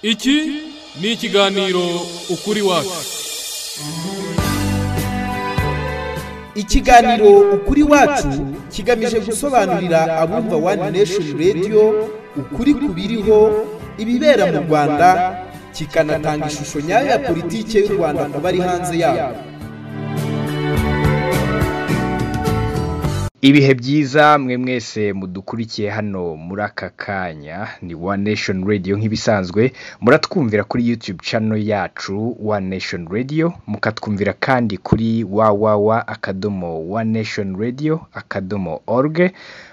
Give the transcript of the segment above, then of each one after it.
iki ni ikiganiro ukuri wacu ikiganiro ukuri wacu kigamije gusobanurira abumva wani nesheni radiyo ukuri ku biriho ibibera mu rwanda kikanatanga ishusho nyayo ya politiki y'u rwanda ku bari hanze yabo ibihe byiza mwe mwese mudukurikiye hano muri aka kanya ni one nation radio nk'ibisanzwe muratwumvira kuri youtube channel yacu one nation radio mukatwumvira kandi kuri wawawa akadomo one nation radio akadomo org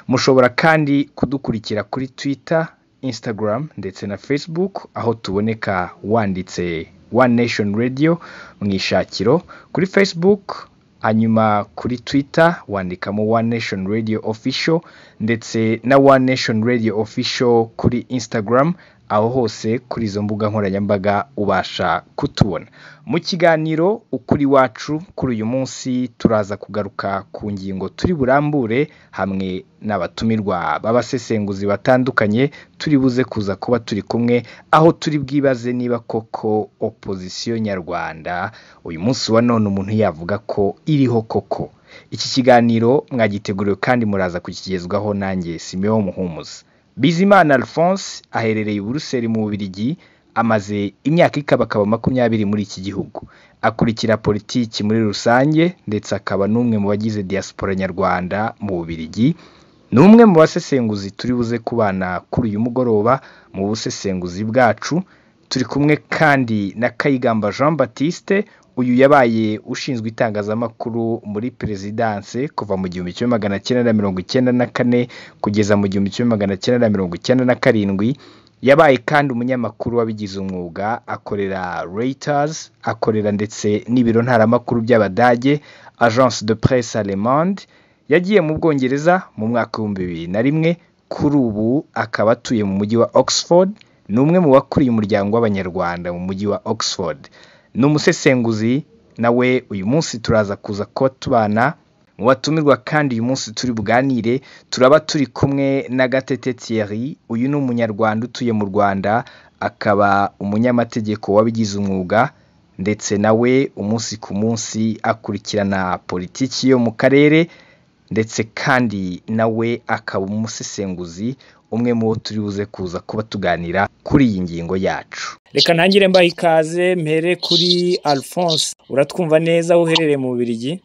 mushobora kandi kudukurikira kuri twitter instagram ndetse na facebook aho tuboneka wanditse one nation radio mu ishakiro kuri facebook hanyuma kuri twitter wandikamo one nation radio official ndetse na one nation radio official kuri instagram aho hose kuri izo mbuga nkoranyambaga ubasha kutubona mu kiganiro ukuri wacu kuri uyu munsi turaza kugaruka ku ngingo turi burambure hamwe n'abatumirwa b'abasesenguzi batandukanye turi buze kuza kuba turi kumwe aho turi bwibaze niba koko opozisiyo nyarwanda uyu munsi wa none umuntu yavuga ko iriho koko iki kiganiro mwagiteguriwe kandi muraza kukigezwaho nanjye simeho muhumuza bizimana alphonse aherereye i buruseli mu bubirigi amaze imyaka ikabakaba makumyabiri muri iki gihugu akurikira politiki muri rusange ndetse akaba n'umwe mu bagize diaspora nyarwanda mu bubirigi ni umwe mu basesenguzi turi buze kubana kuri uyu mugoroba mu busesenguzi bwacu turi kumwe kandi na kayigamba jean batiste uyu yabaye ushinzwe itangazamakuru muri perezidanse kuva mu gihumbi kimwe magana cyenda na mirongo icyenda na kane kugeza mu gihumbi kimwe magana cyenda na mirongo icyenda na karindwi yabaye kandi umunyamakuru wabigize umwuga akorera Reuters akorera ndetse n'ibiro ntaramakuru by'abadage agence de presse allemande yagiye mu bwongereza mu mwaka w'ibihumbi bibiri na rimwe kuri ubu akaba atuye mu mujyi wa oxford ni umwe mu bakuriye umuryango w'abanyarwanda mu mujyi wa oxford ni umusesenguzi nawe uyu munsi turaza kuza kuba tubana mu batumirwa kandi uyu munsi turi buganire turaba turi kumwe na gatete Thierry uyu ni umunyarwanda utuye mu rwanda akaba umunyamategeko wabigize umwuga ndetse nawe umunsi ku munsi akurikirana politiki yo mu karere ndetse kandi nawe akaba umusesenguzi umwe mu bo turi buze kuza kuba tuganira kuri iyi ngingo yacu reka ntangire mbaha ikaze mpere kuri alphonse uratwumva neza aho uherereye mu bubirigi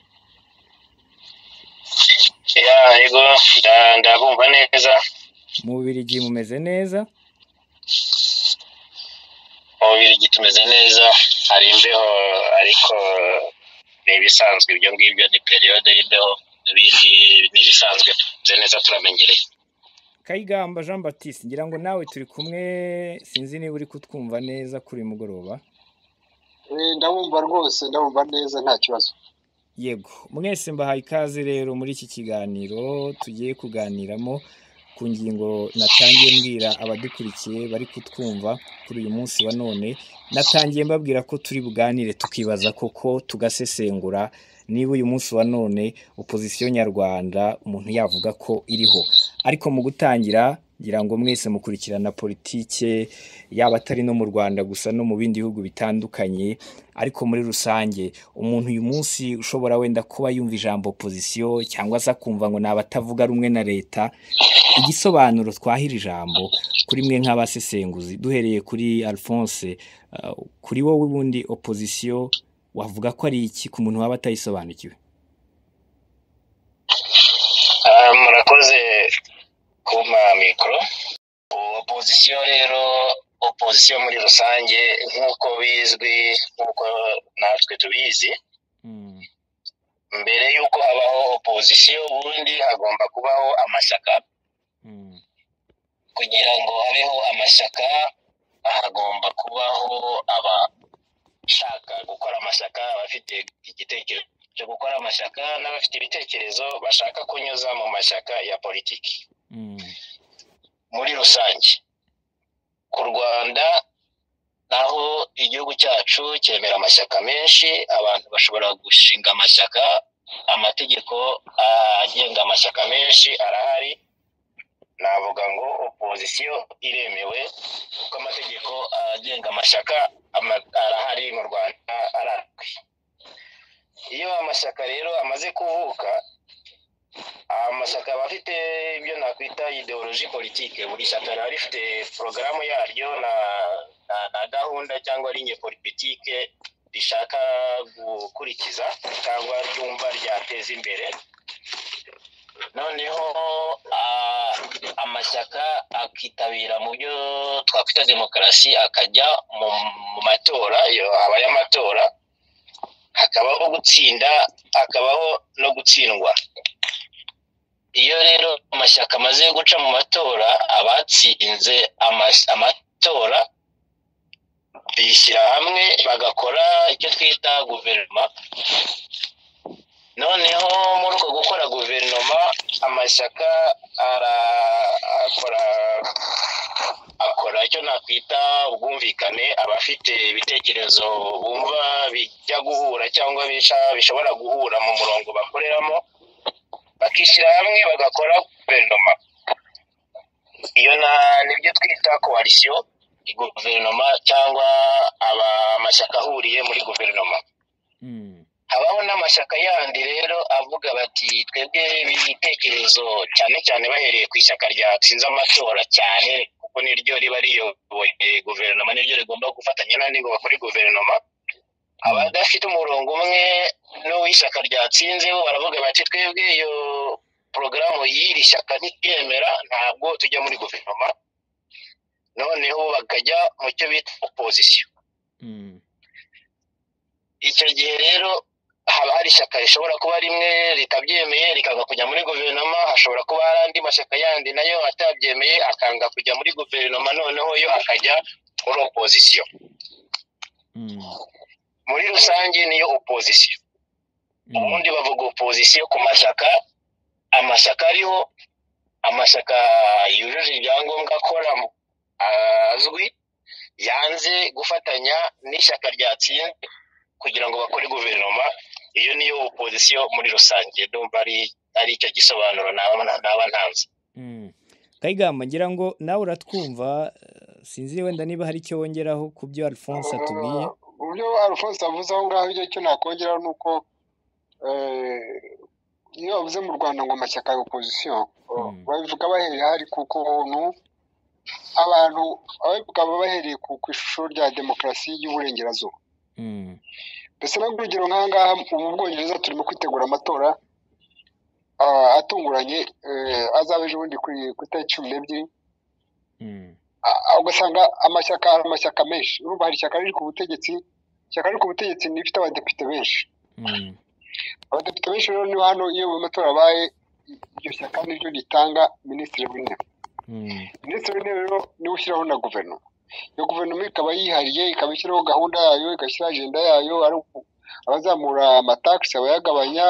yego ndabumva neza mu bubirigi mumeze neza mu bubirigi tumeze neza hari imbeho ariko ni ibisanzwe ibyo ngibyo ni periyode y'imbeho ibindi ni ibisanzwe tumeze neza turamenyereye kayigamba jean batiste ngira ngo nawe turi kumwe sinzi niba uri kutwumva neza kuri uyu mugoroba ndabumva rwose ndabumva neza nta kibazo yego mwese mbahaye ikaze rero muri iki kiganiro tugiye kuganiramo ku ngingo natangiye mbwira abadukurikiye bari kutwumva kuri uyu munsi wa none natangiye mbabwira ko turi buganire tukibaza koko tugasesengura niba uyu munsi wa none opozisiyo nyarwanda umuntu yavuga ko iriho ariko mu gutangira ngira ngo mwese mukurikirana politike yaba atari no mu rwanda gusa no mu bindi bihugu bitandukanye ariko muri rusange umuntu uyu munsi ushobora wenda kuba yumva ijambo opozisiyo cyangwa se akumva ngo ni abatavuga rumwe na leta igisobanuro twahira ijambo kuri mwe nk'abasesenguzi duhereye kuri alphonse uh, kuri wowe ubundi opozisiyo wavuga ko ari iki ku muntu waba atayisobanukiwe murakoze kumpa mikoro opozisiyo rero opozisiyo muri rusange nk'uko bizwi nk'uko natwe tubizi mbere y'uko habaho opozisiyo ubundi hagomba kubaho amashyaka kugira ngo habeho amashyaka hagomba kubaho abashaka gukora amashyaka abafite igitekerezo cyo gukora amashyaka n'abafite ibitekerezo bashaka kunyuza mu mashyaka ya politiki muri rusange ku rwanda naho igihugu cyacu cyemera amashyaka menshi abantu bashobora gushinga amashyaka amategeko agenga amashyaka menshi arahari navuga ngo opozisiyo iremewe kuko amategeko agenga amashyaka ama- arahari mu rwanda arazwi iyo amashyaka rero amaze kuvuka amashyaka aba afite ibyo nakwita ideoloji politike buri shyaka riba rifite porogaramu yaryo na, na, na gahunda cyangwa linye politike rishaka gukurikiza cyangwa ryumva ryateza imbere noneho ah, amashyaka akitabira mu byo twakwita demokarasi akajya mu mu matora iyo habaye amatora hakabaho gutsinda hakabaho no gutsindwa iyo rero amashyaka amaze guca mu matora abatsinze amas- amatora bishyira hamwe bagakora icyo twita guverinoma noneho muri uko gukora guverinoma amashyaka ara- akora akora icyo nakwita ubwumvikane abafite ibitekerezo bumva bijya guhura cyangwa bisha- bishobora guhura mu murongo bakoreramo bakishyira hamwe bagakora guverinoma iyo na nibyo twita koalisiyo guverinoma cyangwa aba- amashyaka ahuriye muri guverinoma Mm, habaho n'amashyaka yandi rero avuga bati twebwe ibitekerezo cyane cyane bahereye ku ishyaka ryatsinze amatora cyane kuko niryo riba riyoboye guverinoma niryo rigomba gufatanya n'andi ngo bakore guverinoma abadafite umurongo umwe n'uw'ishyaka ryatsinze bo baravuga bati twebwe iyo porogaramu y'iri shyaka ntituyemera ntabwo tujya muri guverinoma noneho bakajya mu cyo bita opozisiyo mm, icyo gihe rero haba hari ishyaka rishobora kuba rimwe ritabyemeye rikanga kujya muri guverinoma hashobora kuba hari andi mashyaka yandi nayo atabyemeye akanga kujya muri guverinoma noneho yo akajya muri opozisiyo mm, muri rusange niyo opozisiyo mm, ubundi bavuga opozisiyo ku mashyaka amashyaka ariho amashyaka yujuje ibyangombwa akora mu- azwi yanze gufatanya n'ishyaka ryatsinze kugira ngo bakore guverinoma iyo niyo opozisiyo muri rusange ndumva ari ari icyo gisobanuro naba naba ntanze mm. kayigamba ngira ngo nawe uratwumva eh, sinzi wenda niba hari icyo wongeraho ku byo alphonse atubwiye mu byo alphonse avuze aho ngaho icyo cyo nakongeraho ni uko eh, iyo bavuze mu rwanda ngo amashyaka ya opozisiyo Mm. babivuga bahereye hari ku kuntu abantu ababivuga baba bahereye ku ku ishusho rya demokarasi y'uburengerazuba Mm, mbese no urugero nk'aha ngaha ubu mu bwongereza turimo kwitegura amatora ah, atunguranye eh, azaba ejo bundi kuri ku itariki cumi n'ebyiri mm, Ah, ugasanga amashyaka hari amashyaka menshi urumva hari ishyaka riri ku butegetsi ishyaka riri ku butegetsi rifite abadepite benshi mm, abadepite benshi rero ni hano iyo mu matora abaye iryo shyaka niryo ritanga minisitiri w'intebe mm, minisitiri w'intebe rero niwe ushyiraho na guverinoma iyo guverinoma ikaba yihariye ikaba ishyiraho gahunda yayo igashyiraho agenda yayo ari uku- abazamura amatakisi abayagabanya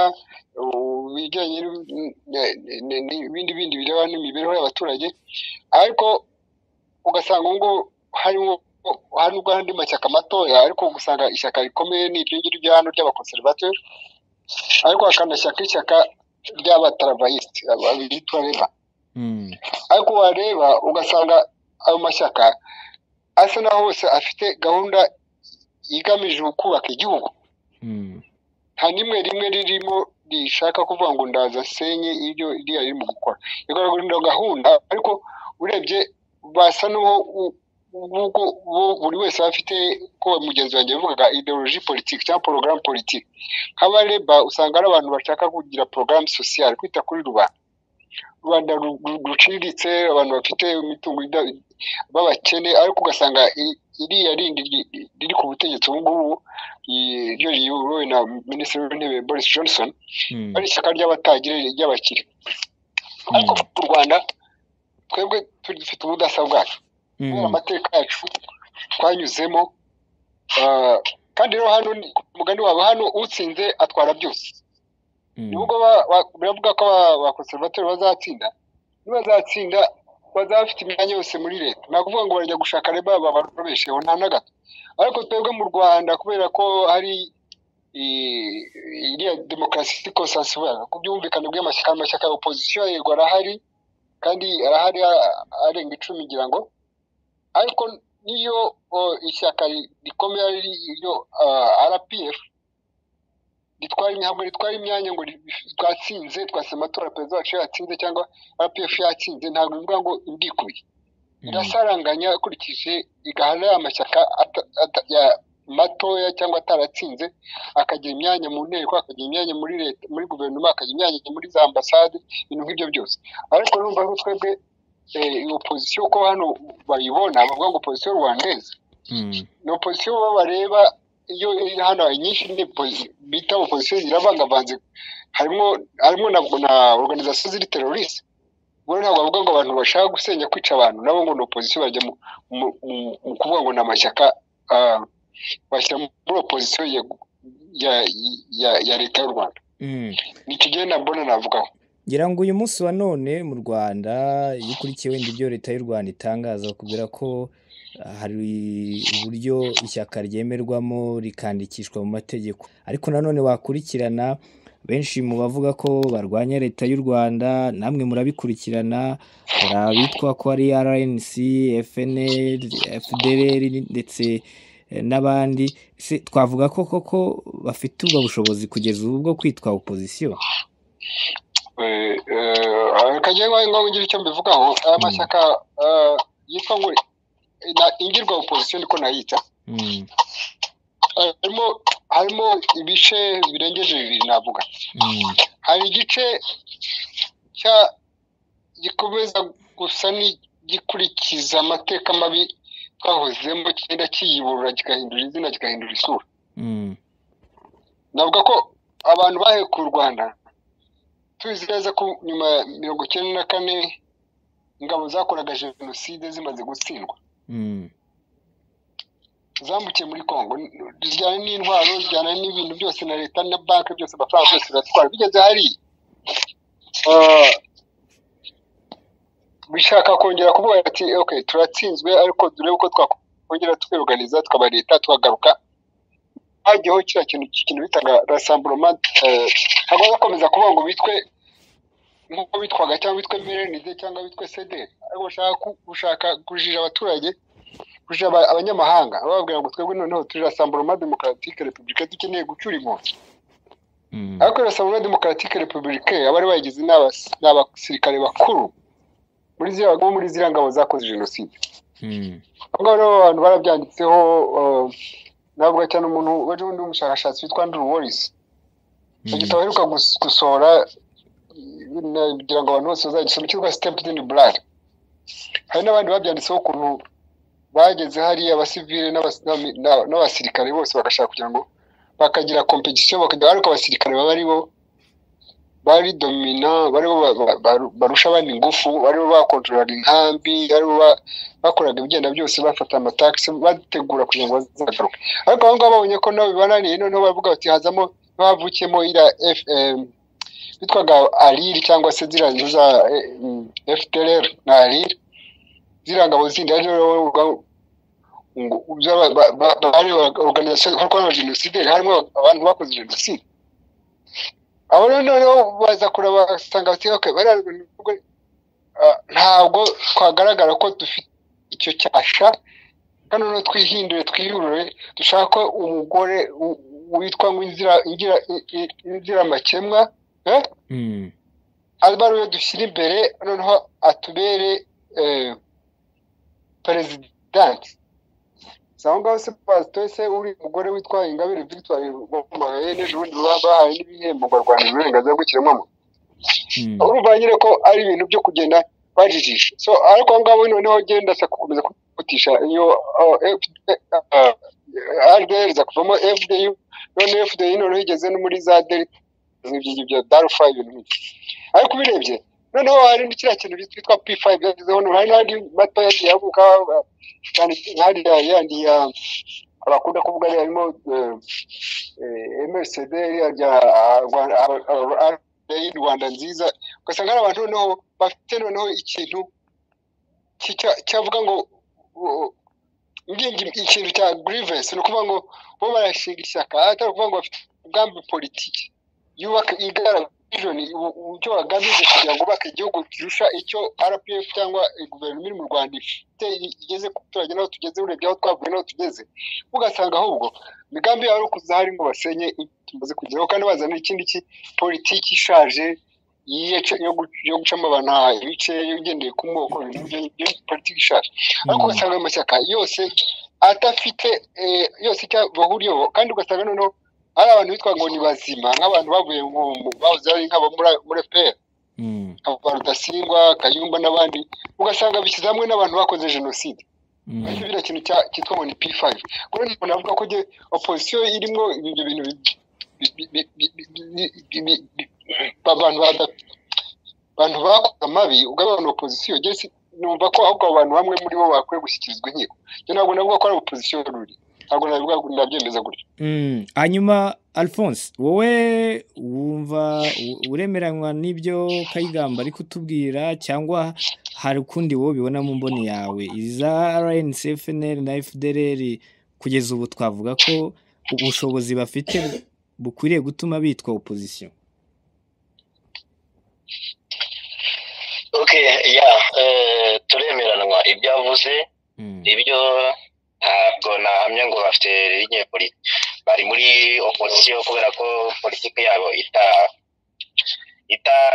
u- ibijyanye n'ib- n- n- n'ibindi bindi bireba n'imibereho y'abaturage ariko ugasanga ubwo harimo hari n'ubwo hari andi mashyaka matoya ariko ugasanga ishyaka rikomeye ni iryo ngiryo rya hano ry'abakonservateri ariko hakanashyaka ishyaka ry'abatarabayisiti abitwa reba mm, ariko wareba ugasanga ayo mashyaka asa naho hose afite gahunda igamije kubaka igihugu mm, nta n'imwe rimwe ririmo rishaka kuvuga ngo ndaza senye ibyo iriya ririmo gukora igaragaza gahunda ariko urebye basa n'uwo u- ubwo bo buri wese aba afite ko mugenzi wanjye yavugaga ideoloji politiki cyangwa porogaramu politiki nk'abareba usanga ari abantu bashaka kugira porogaramu sosiyale kwita kuri rubanda rubanda ru- ru- ruciriritse abantu bafite imitungo ida- b'abakene ariko ugasanga i- iriya rindi ri- riri ku butegetsi ubu ngubu i- ryo riyobowe na minisitiri w'intebe boris johnson mm, ari ishyaka ry'abatagira ry'abakire ariko Mm. mu rwanda twebwe tu- dufite ubudasa bwacu kubera mm, amateka yacu twanyuzemo ah, kandi rero hano ni- ku mugani wabo hano utsinze atwara byose mm, nubwo ba- ba- biravuga ko abakonservateri bazatsinda nibazatsinda bazaba bafite imyanya yose muri leta ni ukuvuga ngo barajya gushaka reba babarobesheho nta na gato ariko twebwe mu rwanda kubera ko hari i- iriya demokarasi iri konsansibuye ku bw'ubwumvikane bw'amashyaka amashyaka ya opozisiyo yego arahari kandi arahari a- arenga icumi ngira ngo ariko niyo o, ishyaka ri- rikomeye ari iryo ah, rpf ritwara imihango ritwara imyanya ngo ri- twatsinze twasema tora perezida wacu yatsinze cyangwa rpf yatsinze ntabwo bivuga ngo indikuye irasaranganya akurikije igahana y'amashyaka ata- ata- ya- matoya cyangwa ataratsinze akagira imyanya mu nteko akagira imyanya muri leta muri guverinoma akagira imyanya muri za ambasade ibintu nk'ibyo byose ariko numva ari twebwe eh, iyo opozisiyo ko hano bayibona bavuga ngo opozisiyo rwandeze ni opozisiyo bo bareba iyo iri hano inyinshi ni posi- bita opozisiyo ziravangavanze harimo harimo na, na organizasiyo ziri teroriste ubwo ntabwo bavuga ngo abantu bashaka gusenya kwica abantu nabo ngo ni opozisiyo bajya mu, mu, mu, mu kuvuga ngo ni amashyaka ah, bashyira muri opozisiyo ya, ya, ya, ya leta y'u rwanda ni kigenda mbona navugaho ngira ngo uyu munsi wa none mu rwanda iyo ukurikiye wenda ibyo leta y'u rwanda itangaza bakubwira ko ah, hari uburyo ishyaka ryemerwamo rikandikishwa mu mategeko ariko nanone wakurikirana benshi mu bavuga ko barwanya leta y'u rwanda namwe murabikurikirana hari abitwa ko ari rnc fnl fdrl ndetse eh, n'abandi Se twavuga ko koko bafite ubwo bushobozi kugeza ubu bwo kwitwa opozisiyo Eh, eh, kagiye ngo ngo ngire icyo mbivugaho aya mashyaka eh, yitwa ngo na- ingirwa opozisiyo niko nayita Mm. Eh, harimo harimo ibice birengeje bibiri navuga Mm, hari igice cya gikomeza gusa n'igikurikiza amateka mabi twahozemo kigenda kiyiburura kigahindura izina kigahindura isura mm, navuga ko abantu bahekuye u rwanda tuzi neza ko nyuma ya mirongo icyenda na kane ingabo zakoraga jenoside zimaze gutsindwa mm, zambukiye muri congo zijyana n'intwaro zijyana n'ibintu byose na leta na banki byose amafaranga byose biratwara bigeze hariya ah, bishaka kongera kuvuga ati ok turatsinzwe ariko turebe uko twakongera twiruganiza tukaba leta tukagaruka hajyaho kiriya kintu kintu bitaga rasamburoma ntabwo bakomeza kuvuga ngo bitwe nk'uko bitwaga cyangwa bitwe mrnd cyangwa bitwe cd ariko bashaka ku- gushaka kujija abaturage kujija aba- abanyamahanga bababwira ngo twebwe noneho turi rasamburoma demokaratike repubulika dukeneye gucyura inkozi mm, ariko rasamburoma demokaratike repubulika abari bayigize ni abas- ni abasirikare bakuru muri ziriya bo muri ziriya ngabo zakoze jenoside mm, abo ngabo rero abantu barabyanditseho eh, navuga cyane umuntu wari undi w'umushakashatsi witwa andrew warisi icyo mm, gitabo aheruka gus- gusohora eh, kugira ngo abantu bose bazagisome cyitwa stepped in blood hari n'abandi babyanditseho ukuntu bageze hariya abasivile n'abas- n'ami- n'a- n'abasirikare bose bagashaka kugira ngo bakagira kompetisiyo bakagira ariko abasirikare baba aribo bari domina baribo ba- ba- ba- barusha abandi ingufu baribo bakontorora inkambi aribo ba- bakoraga ibigenda byose bafata amatakisi bategura kugira ngo bazagaruke ariko abo ngabo babonye ko nabo bibananiye noneho baravuga bati hazamo bavukiyemo iriya fm bitwaga ariri cyangwa se ziriya nzu za fdr na ariri ziriya ngabo zindi ari rero bavuga ngo byaba- ba- ba- bari organization nk'abakorewe jenoside harimo abantu bakoze jenoside abo rero noneho baza kureba basanga bati okay bariya nubwo, ah, ntabwo twagaragara ko dufite icyo cyasha kandi noneho twihindure twiyurure dushaka ko umugore u- witwa ngo inzira ingira i- i- inziramakemwa eh? mm, abe ariwe dushyira imbere noneho atubere eh, perezidanti si aho ngaho se pasitoye se uri umugore witwa ingabire victoire wamamaye n'ejobundi baba bahaye n'ibihembo barwanira uburenganzira bw'ikiremwamuntu mm, urumva nyine ko ari ibintu byo kugenda bajijisha so ariko aho ngaho noneho genda se gukomeza kwihutisha iyo rdr iza kuvamo fdu none fdu noneho igeze no muri za delta ibyo ngibyo darufa ibintu nk'ibyo ariko ubirebye noneho hari n'ikiriya kintu bitwa p5 byagezeho noneho hari n'andi mato yagiye avuka cyane hariya yandi ya abakunda kuvuga ariya harimo eh, eh, MSD iriya rya ah, Rwanda- ah, ah, ah, y'i rwanda nziza ugasanga hari abantu noneho bafite noneho ikintu kica- cyavuga ngo uh, ngingi ikintu cya grievance ni ukuvuga ngo bo barashinga ishyaka atari ukuvuga ngo bafite ubwambi politiki yubaka igaragaza vision icyo bagamije kugira ngo bubake igihugu kirusha icyo rpf cyangwa guverinoma iri mu rwanda ifite igeze ku baturage n'aho tugeze urebye aho twavuye n'aho tugeze ugasanga ahubwo imigambi yabo ari ukuza hari ngo basenye tumaze kugeraho kandi bazana ikindi ki politiki ishaje yo gucamo abantu ibice ugendeye ku moko politiki ishaje ariko ugasanga amashyaka yose adafite yose icyo bahuriyeho kandi ugasanga noneho hari abantu bitwa ngo ni bazima nk'abantu bavuye bahoze ari nk'abo muri fpr rudasingwa kayumba n'abandi ugasanga bishyize hamwe n'abantu bakoze jenoside biriya kintu cyitwa ngo ni p5 kuri uyu muntu avuga ko opozisiyo irimo ibyo bintu abantu bakoze amabi ugabanya opozisiyo numva ko ahubwo abantu bamwe muri bo bakwiye gushyikirizwa inkiko ntabwo navuga ko ari opozisiyo ruri ntabwo nabyemeza gutyo hanyuma alphonse wowe wumva uremeranywa n'ibyo kayigamba ari kutubwira cyangwa hari ukundi wowe ubibona mu mboni yawe iza rnc fnl na fdrl kugeza ubu twavuga ko ubushobozi bafite bukwiriye gutuma bitwa opozisiyo oke ya turemeranwa ibyo avuze ibyo ntabwo nahamya ngo bafite bari muri opozisiyo kubera ko politiki yabo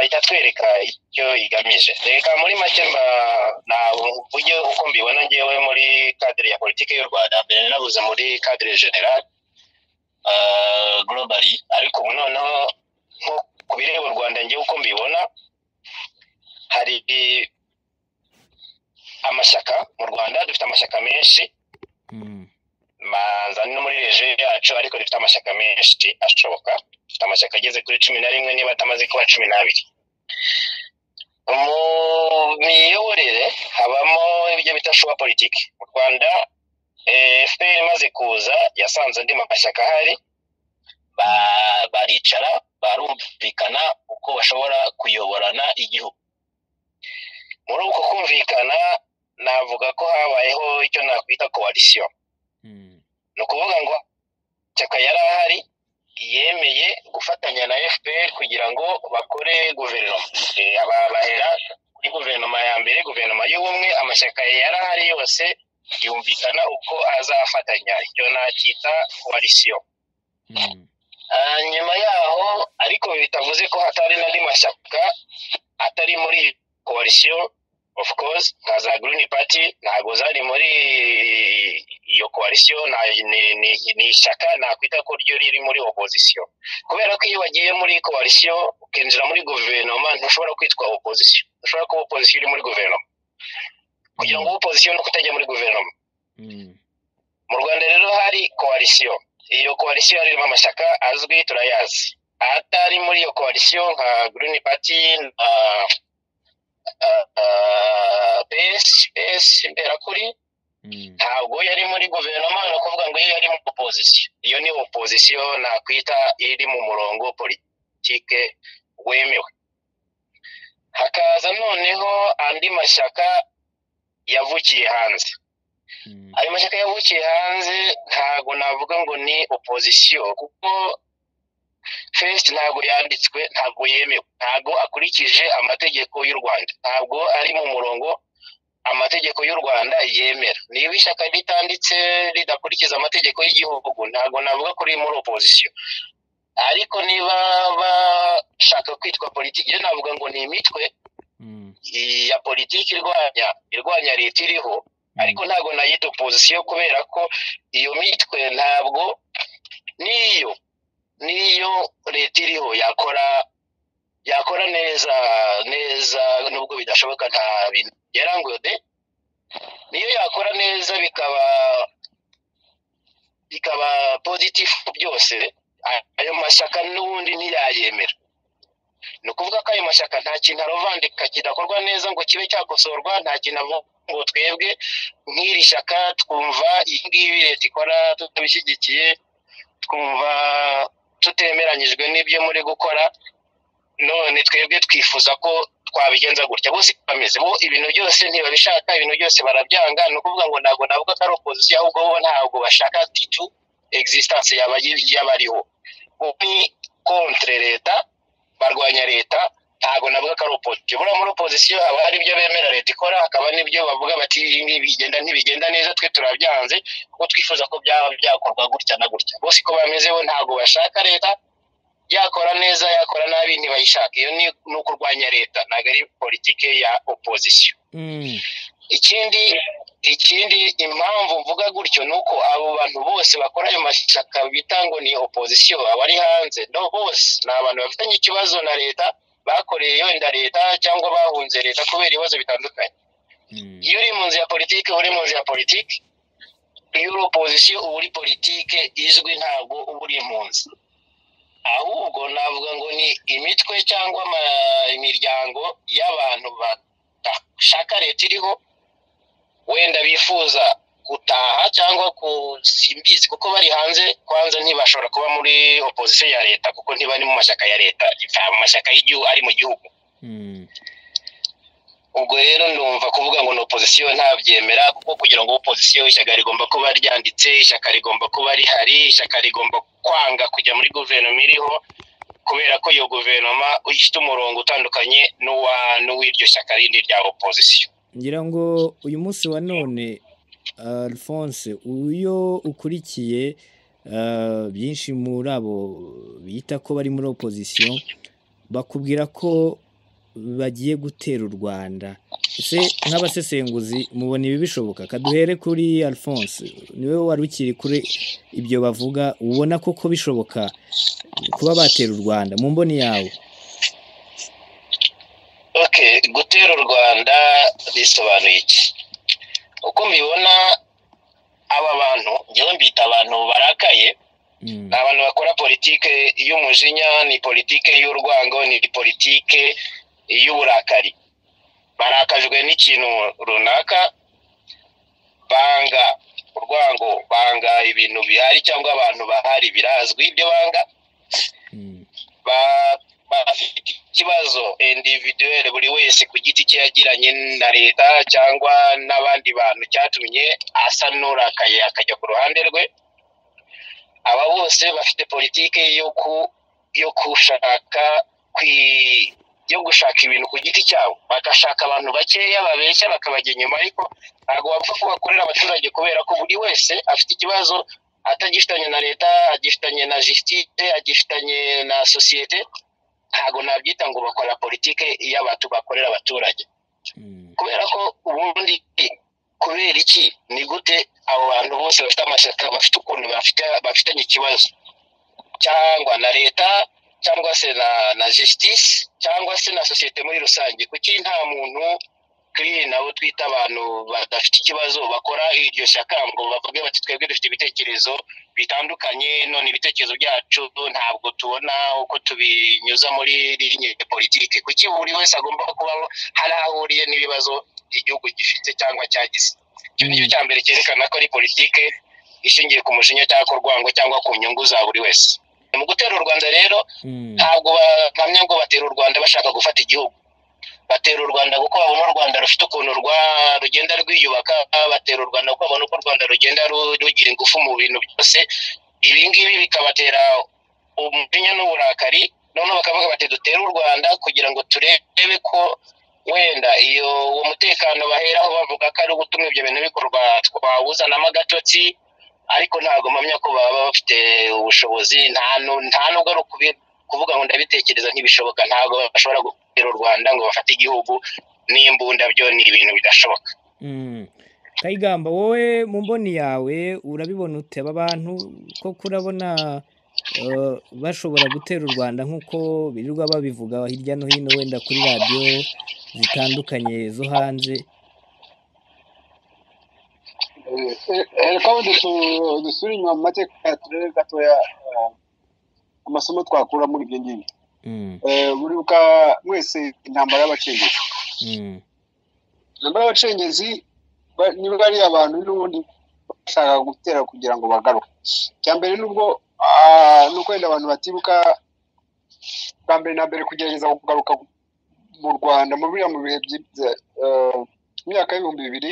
itatwereka icyo igamije reka muri make buryo uko mbibona ngewe muri kadire ya politiki y'u rwanda mbere nabuze muri kadire generale globally ariko ubu noneho nko ku bireba u rwanda ngewe uko mbibona hari amashyaka mu rwanda dufite amashyaka menshi manza no muri reje yacu ariko dufite amashyaka menshi ashoboka dufite amashyaka ageze kuri cumi na rimwe niba atamaze kuba cumi n'abiri mu miyoborere habamo ibyo bita shuwa politiki mu rwanda efuperi imaze kuza yasanze andi mashyaka ahari baricara barumvikana uko bashobora kuyoborana igihugu muri uko kumvikana navuga ko habayeho icyo nakwita koalisiyo ni ukuvuga ngo ishyaka yari ahari yemeye gufatanya na fpr kugira ngo bakore guverinoma bahera kuri guverinoma ya mbere guverinoma y'ubumwe amashyaka yari ahari yose yumvikana uko azafatanya icyo nacyita koalisiyo nyuma yaho ariko bitavuze ko hatari n'andi mashyaka atari muri koalisiyo of course nka za green party ntabwo zari muri iyo koalisiyo ni ishyaka nakwita ko ryo riri muri opozisiyo kubera ko iyo wagiye muri koalisiyo ukinjira muri guverinoma ntushobora kwitwa opozisiyo ntushobora kuba opozisiyo iri muri guverinoma kugira ngo opozisiyo ni ukutajya muri guverinoma mu rwanda rero hari koalisiyo iyo koalisiyo harimo amashyaka azwi turayazi atari muri iyo koalisiyo nka green party na pesi mberakuri ntabwo yari muri guverinoma ni ukuvuga ngo iyo yari mu opozisiyo iyo ni opozisiyo nakwita iri mu murongo politike wemewe hakaza noneho andi mashyaka yavukiye hanze ayo mashyaka yavukiye hanze ntabwo navuga ngo ni opozisiyo kuko fesiti ntabwo yanditswe ntabwo yemewe ntabwo akurikije amategeko y'u rwanda ntabwo ari mu murongo amategeko y'u rwanda yemera niba ishyaka ritanditse ridakurikiza amategeko y'igihugu ntabwo navuga ko muri opozisiyo ariko niba bashaka kwitwa politiki yo navuga ngo ni imitwe ya politiki irwanya irwanya leta iriho ariko ntabwo nayita opozisiyo kubera ko iyo mitwe ntabwo niyo niyo leta iriho yakora yakora neza neza nubwo bidashoboka nta bintu byaranguye de niyo yakora neza bikaba bikaba pozitifu byose ayo mashyaka n'ubundi ntiyayemera ni ukuvuga ko ayo mashyaka nta kintu arovandika kidakorwa neza ngo kibe cyakosorwa nta kintu avuga ngo twebwe nk'iri shyaka twumva iyi ngiyi leta ikora tutabishyigikiye twumva tutemeranyijwe n'ibyo muri gukora none twebwe twifuza ko twabigenza gutya bose bameze bo ibintu byose ntibabishaka ibintu byose barabyanga ni ukuvuga ngo ntabwo navuga ko ari opozisiyo ahubwo bo ntabwo bashaka titu egisitanse yaba ariho ni kontre leta barwanya leta ntabwo navuga ko ari opozisiyo buriya muri opozisiyo haba hari ibyo bemera leta ikora hakaba n'ibyo bavuga bati ibi ngibi bigenda ntibigenda neza twe turabyanze kuko twifuza ko byaba byakorwa gutya na gutya bose uko bameze bo ntabwo bashaka leta yakora neza yakora nabi ntibayishaka iyo ni ni ukurwanya leta ntabwo ari politike ya opozisiyo ikindi ikindi impamvu mvuga gutyo ni uko abo bantu bose bakora ayo mashyaka bita ngo ni opozisiyo abari hanze no bose ni abantu bafitanye ikibazo na leta bakoreye wenda leta cyangwa bahunze leta kubera ibibazo bitandukanye iyo uri mu nzu ya politiki uba uri mu nzu ya politiki iyo uri opozisiyo uba uri politiki izwi ntabwo uba uri impunzi ahubwo navuga ngo ni imitwe cyangwa ama- imiryango y'abantu badashaka leta iriho wenda bifuza gutaha cyangwa ku- simbizi kuko bari hanze kwanza ntibashobora kuba muri opozisiyo ya leta kuko ntibari mu mashyaka ya leta nta mu mashyaka y'igihugu ari mu gihugu ubwo rero ndumva kuvuga ngo ni opozisiyo ntabyemera kuko kugira ngo opozisiyo ishyaka rigomba kuba ryanditse ishyaka rigomba kuba rihari ishyaka rigomba kwanga kujya muri guverinoma iriho kubera ko iyo guverinoma ifite umurongo utandukanye n'uwa- n'uw'iryo shyaka rindi rya opozisiyo ngira ngo uyu munsi wa none alphonse uyo ukurikiye ah, byinshi muri abo bita ko bari muri opozisiyo bakubwira ko bagiye gutera u rwanda ese nk'abasesenguzi mubona ibi bishoboka kaduhere kuri alphonse niwe wari ukiri kuri ibyo bavuga ubona koko bishoboka kuba batera u rwanda mu mboni yawe okay gutera u rwanda bisobanuye iki uko mbibona aba bantu njyewe mbita abantu barakaye Mm, ni abantu bakora politike y'umujinya ni politike y'urwango ni politike y'uburakari barakajwe n'ikintu runaka banga urwango banga ibintu bihari cyangwa abantu bahari birazwi ibyo banga mm, ba- bafite ikibazo individuelle buri wese ku giti cye yagiranye na leta cyangwa n'abandi bantu cyatumye asa n'urakaye akajya ku ruhande rwe aba bose bafite politiki yo ku yo gushaka kwi- yo gushaka ibintu ku giti cyabo bagashaka abantu bakeya babeshya bakabajya inyuma ariko ntabwo bapfa ko bakorera abaturage kubera ko buri wese afite ikibazo atagifitanye na leta agifitanye na jisitise agifitanye na sosiyete ntabwo nabyita ngo bakora politike y'abatu bakorera abaturage mm, kubera ko ubundi kubera iki ni gute abo bantu bose bafite amashyaka bafite ukuntu bafite bafitanye ikibazo cyangwa na leta cyangwa se na na jisitisi cyangwa se na sosiyete muri rusange kuki nta muntu kuri nabo twita abantu badafite ikibazo bakora iryo shyaka ngo bavuge bati twebwe dufite ibitekerezo bitandukanye none ibitekerezo byacu ntabwo tubona uko tubinyuza muri rinye politike kuki buri wese agomba kuba hari aho ahuriye n'ibibazo igihugu gifite cyangwa cyagize icyo nicyo cya mbere cyerekana ko ari politike ishingiye ku mushinya cyangwa ku rwango cyangwa ku nyungu za buri wese mu gutera u rwanda rero mm, ntabwo bahamya ngo batera u rwanda bashaka gufata igihugu batera u rwanda kuko babona u rwanda rufite ukuntu rwa- rugenda rwiyubaka batera u rwanda kuko babona uko u rwanda rugenda ru- rugira ingufu mu bintu byose ibi ngibi bikabatera umujinya n'uburakari noneho bakavuga bati dutere u rwanda kugira ngo turebe ko wenda iyo uwo mutekano baheraho bavuga ko ari ugutuma ibyo bintu bikorwa twawuzanamo agatotsi ariko ntabwo mpamya ko baba bafite ubushobozi nta nu- nta nubwo ari ukubi kuvuga ngo ndabitekereza ntibishoboka ntabwo bashobora gutera u rwanda ngo bafate igihugu n'imbunda byo ni ibintu bidashoboka Mm. kayigamba wowe mu mboni yawe urabibona ute aba bantu koko urabona eh, bashobora gutera u rwanda nk'uko birirwa babivuga hirya no hino wenda kuri radiyo zitandukanye zo hanze reka wenda dusubire inyuma mu mateka turebe gatoya eh, amasomo twakura muri ibyo ngibyo Mm, Eh, muribuka mwese intambara y'abacengezi mm, intambara y'abacengezi ba- niba ari abantu n'ubundi bashaka gutera kugira ngo bagaruke icya mbere nubwo ah, ni uko wenda abantu batibuka bwa mbere na mbere kugerageza kugaruka mu rwanda muri biriya mu bihe byi- eh, mu myaka y'ibihumbi bibiri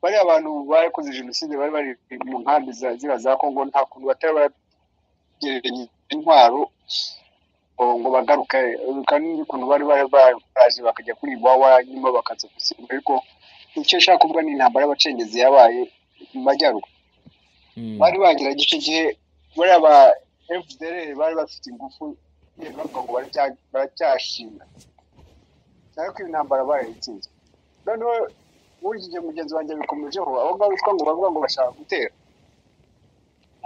bariya bantu bakoze jenoside bari bari mu nkambi za- ziriya za kongo nta kuntu batari baragereranya intwaro ngo- ngo bagaruke kandi n'ukuntu bari bari bazi bakajya kuri iwawa nyuma bakaza gusimba ariko icyo nshaka kuvuga ni intambara y'abacengezi yabaye mu majyaruguru Mm. bari bageraga icyo gihe bariya ba fdr bari bafite ingufu nyine bavuga ngo baracya- baracyashinga ariko iyo ntambara barayitsinze noneho muri iki gihe mugenzi wanjye bikomejeho abo ngabo bitwa ngo bavuga ngo bashaka gutera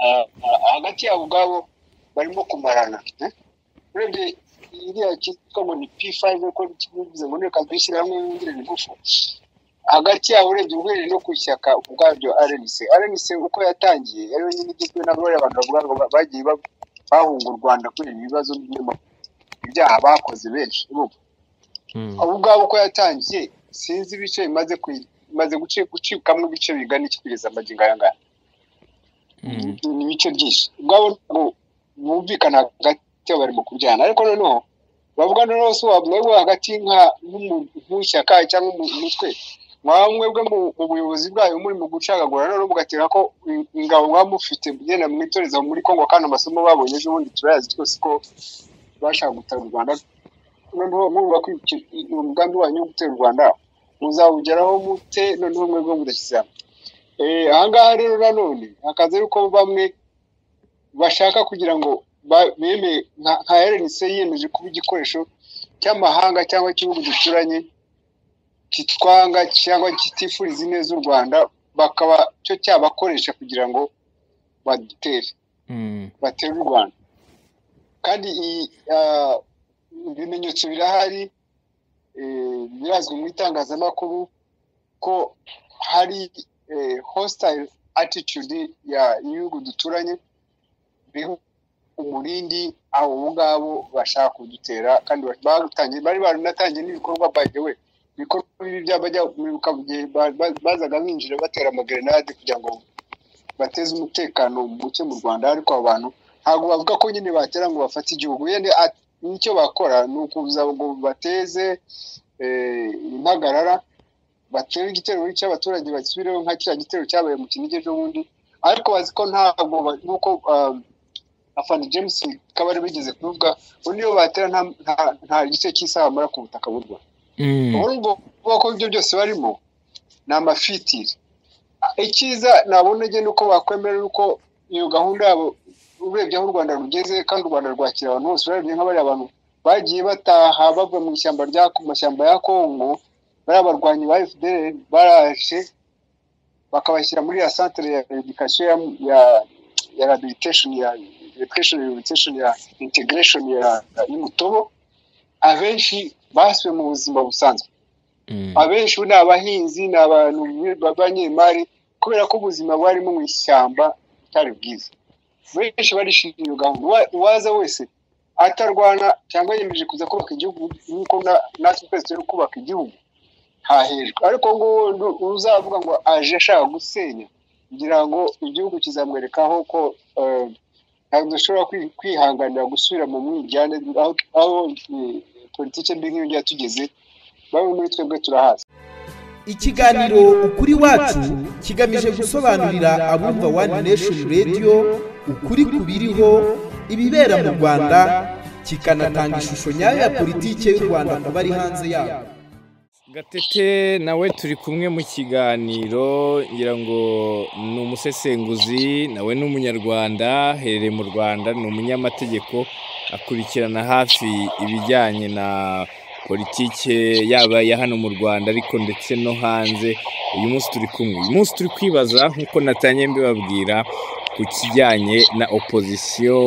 Ah, ah, hagati yabo ubwabo barimo kumarana eh? urebye iriya cyitwa ngo ni p5 ko bivuze ngo ni reka dushyirahamwe yongere ingufu hagati yabo urebye uhereye no ku ishyaka ubwaryo rnc rnc uko yatangiye yari yonyine igizwe n'abari abantu bavuga ngo ba- bagiye ba- bahunga u rwanda kuri ibi bibazo by'ima- ibyaha bakoze benshi urumva Mm. abo ubwabo uko yatangiye sinzi ibice bimaze kwi- bimaze guci- gucikamo ibice bigana iki kugeza amagingo aya ngaya Mm. ni ibice byinshi ubwabo ntabwo bumvikana hagati yabo barimo kubyana ariko noneho bavuga noneho se wavuga hagati nka- nk'umu- nk'ishyaka cyangwa umu- umutwe mwaba mwebwe mu mu buyobozi bwayo muri mu gucagagura noneho mugatera ko in- ingabo mwaba mufite genda mwitoreza muri kongo kandi amasomo babonye ejo bundi turayazi twese ko bashaka gutera u rwanda noneho mwumva ko icyo- uwo mugambi wanyu wo gutera u rwanda muzawugeraho mute noneho mwebwe mudashyize hamwe Eh, ahangaha rero nanone hakaza yuko bamwe bashaka kugira ngo ba- bemeye nka nka RNC yiyemeje kuba igikoresho cy'amahanga cyangwa cy'ibihugu duturanye kitwanga cyangwa kitifuriza ineza u Rwanda bakaba cyo cyabakoresha kugira ngo badutere Mm. batera u Rwanda kandi iyi, ah, ibimenyetso birahari eh, birazwi mu itangazamakuru ko hari eh, hostile attitude ya ibihugu duturanye biriho umurindi abo ngabo bashaka kudutera kandi batangiye bari baranatangiye n'ibikorwa by the way ibikorwa bibi by'abajya mwibuka mu gihe ba- ba- bazaga binjira batera amagerenade kugira ngo bateze umutekano muke mu Rwanda ariko abo bantu ntabwo bavuga ko nyine batera ngo bafate igihugu yende at- nicyo bakora ni ukuza ngo bateze eh, impagarara batere igitero cy'abaturage basubireho nka kiriya gitero cyabaye mu Kinigi ejo bundi ariko bazi ko ntabwo ba- nk'uko um, afana james kabari bigeze kubivuga ngo niyo batera nta- nta- nta gice cy'isaha bamara ku butaka bw'u Rwanda Mm. ubu ngubu ko ibyo byose barimo ni amafitiri icyiza nabona njye ni uko bakwemera uko iyo gahunda yabo urebye aho u rwanda rugeze kandi u rwanda rwakira abantu bose urebye nka bariya bantu bagiye bataha bava mu ishyamba rya mu mashyamba ya kongo bariya barwanyi ba fdr baraje bakabashyira muri ya centre ya education ya ya ya rehabilitation ya education rehabilitation ya integration ya y'umutobo abenshi basubiye mu buzima busanzwe Mm. abenshi ubu ni abahinzi ni abantu b'abanyemari kubera ko ubuzima barimo mu ishyamba bitari bwiza benshi barishimira iyo gahunda Uwa- uwaza wese atarwana cyangwa yemeje kuza kubaka igihugu nk'uko na- natwe twese turi kubaka igihugu hahejwe ariko ngo uzavuga ngo aje ashaka gusenya kugira ngo igihugu kizamwerekaho ko eh, ntabwo dushobora kwi- kwihanganira gusubira mu mwijyane aho aho, eh, politiki mbi nk'iyo ngiyo yatugeze bamwe muri twebwe turahazi Ikiganiro Ukuri Wacu kigamije gusobanurira abumva One Nation Radio ukuri ku biriho ibibera mu Rwanda kikanatanga ishusho nyayo ya politiki y'u Rwanda ku bari hanze yayo. gatete nawe turi kumwe mu kiganiro ngira ngo ni umusesenguzi nawe ni umunyarwanda aherereye mu rwanda ni umunyamategeko akurikirana hafi ibijyanye na politike yaba iya hano mu rwanda ariko ndetse no hanze uyu munsi turi kumwe uyu munsi turi kwibaza nk'uko natangiye mbibabwira ku kijyanye na opozisiyo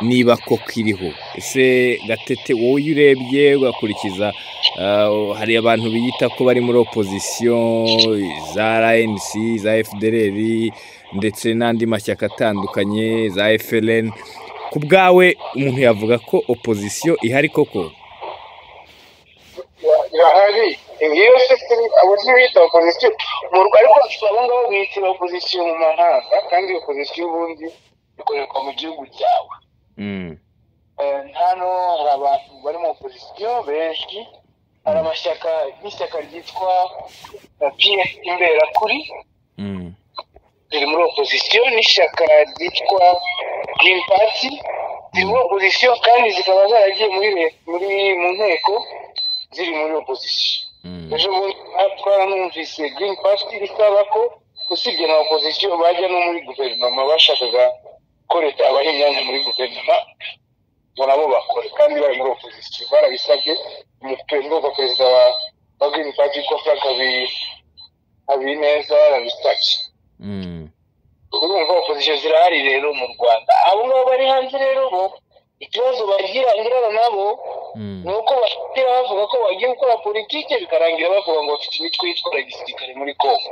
niba koko iriho ese gatete wowe iyo urebye ugakurikiza Uh, hari abantu biyita ko bari muri opozisiyo za RNC za FDLR ndetse n'andi mashyaka atandukanye za FLN ku bwawe umuntu yavuga ko opozisiyo ihari koko irahari iyo se abo ntibita opozisiyo mu Rwanda ariko abo ngabo biyitira opozisiyo mu mahanga kandi iyo opozisiyo ubundi ikorerwa mu gihugu cyawe Mm, Eh, hano hari abantu bari mu opozisiyo benshi hari amashyaka nk'ishyaka ryitwa pf imberakuri mm, riri muri opozisiyo n'ishyaka ryitwa girini pati zimwe opozisiyo kandi zikaba zaragiye muri re- muri mu nteko ziri muri opozisiyo ejo bundi twaranumvise girini pati isaba ko usibye na opozisiyo bajya no muri guverinoma bashakaga ko leta yabaha imyanya muri guverinoma ngo nabo bakore kandi bari muri opozisiyo barabisabye umupendwa perezida wa wa girini pati ko frank Habi- habineza barabisabye Mm. urumva opozisiyo zirahari rero mu rwanda abo ngabo bari hanze rero bo ikibazo bagira ngirana nabo Mm. ni uko bashobora bavuga ko bagiye gukora politike bikarangira bavuga ngo bafite imitwe yitwara gisirikare muri kongo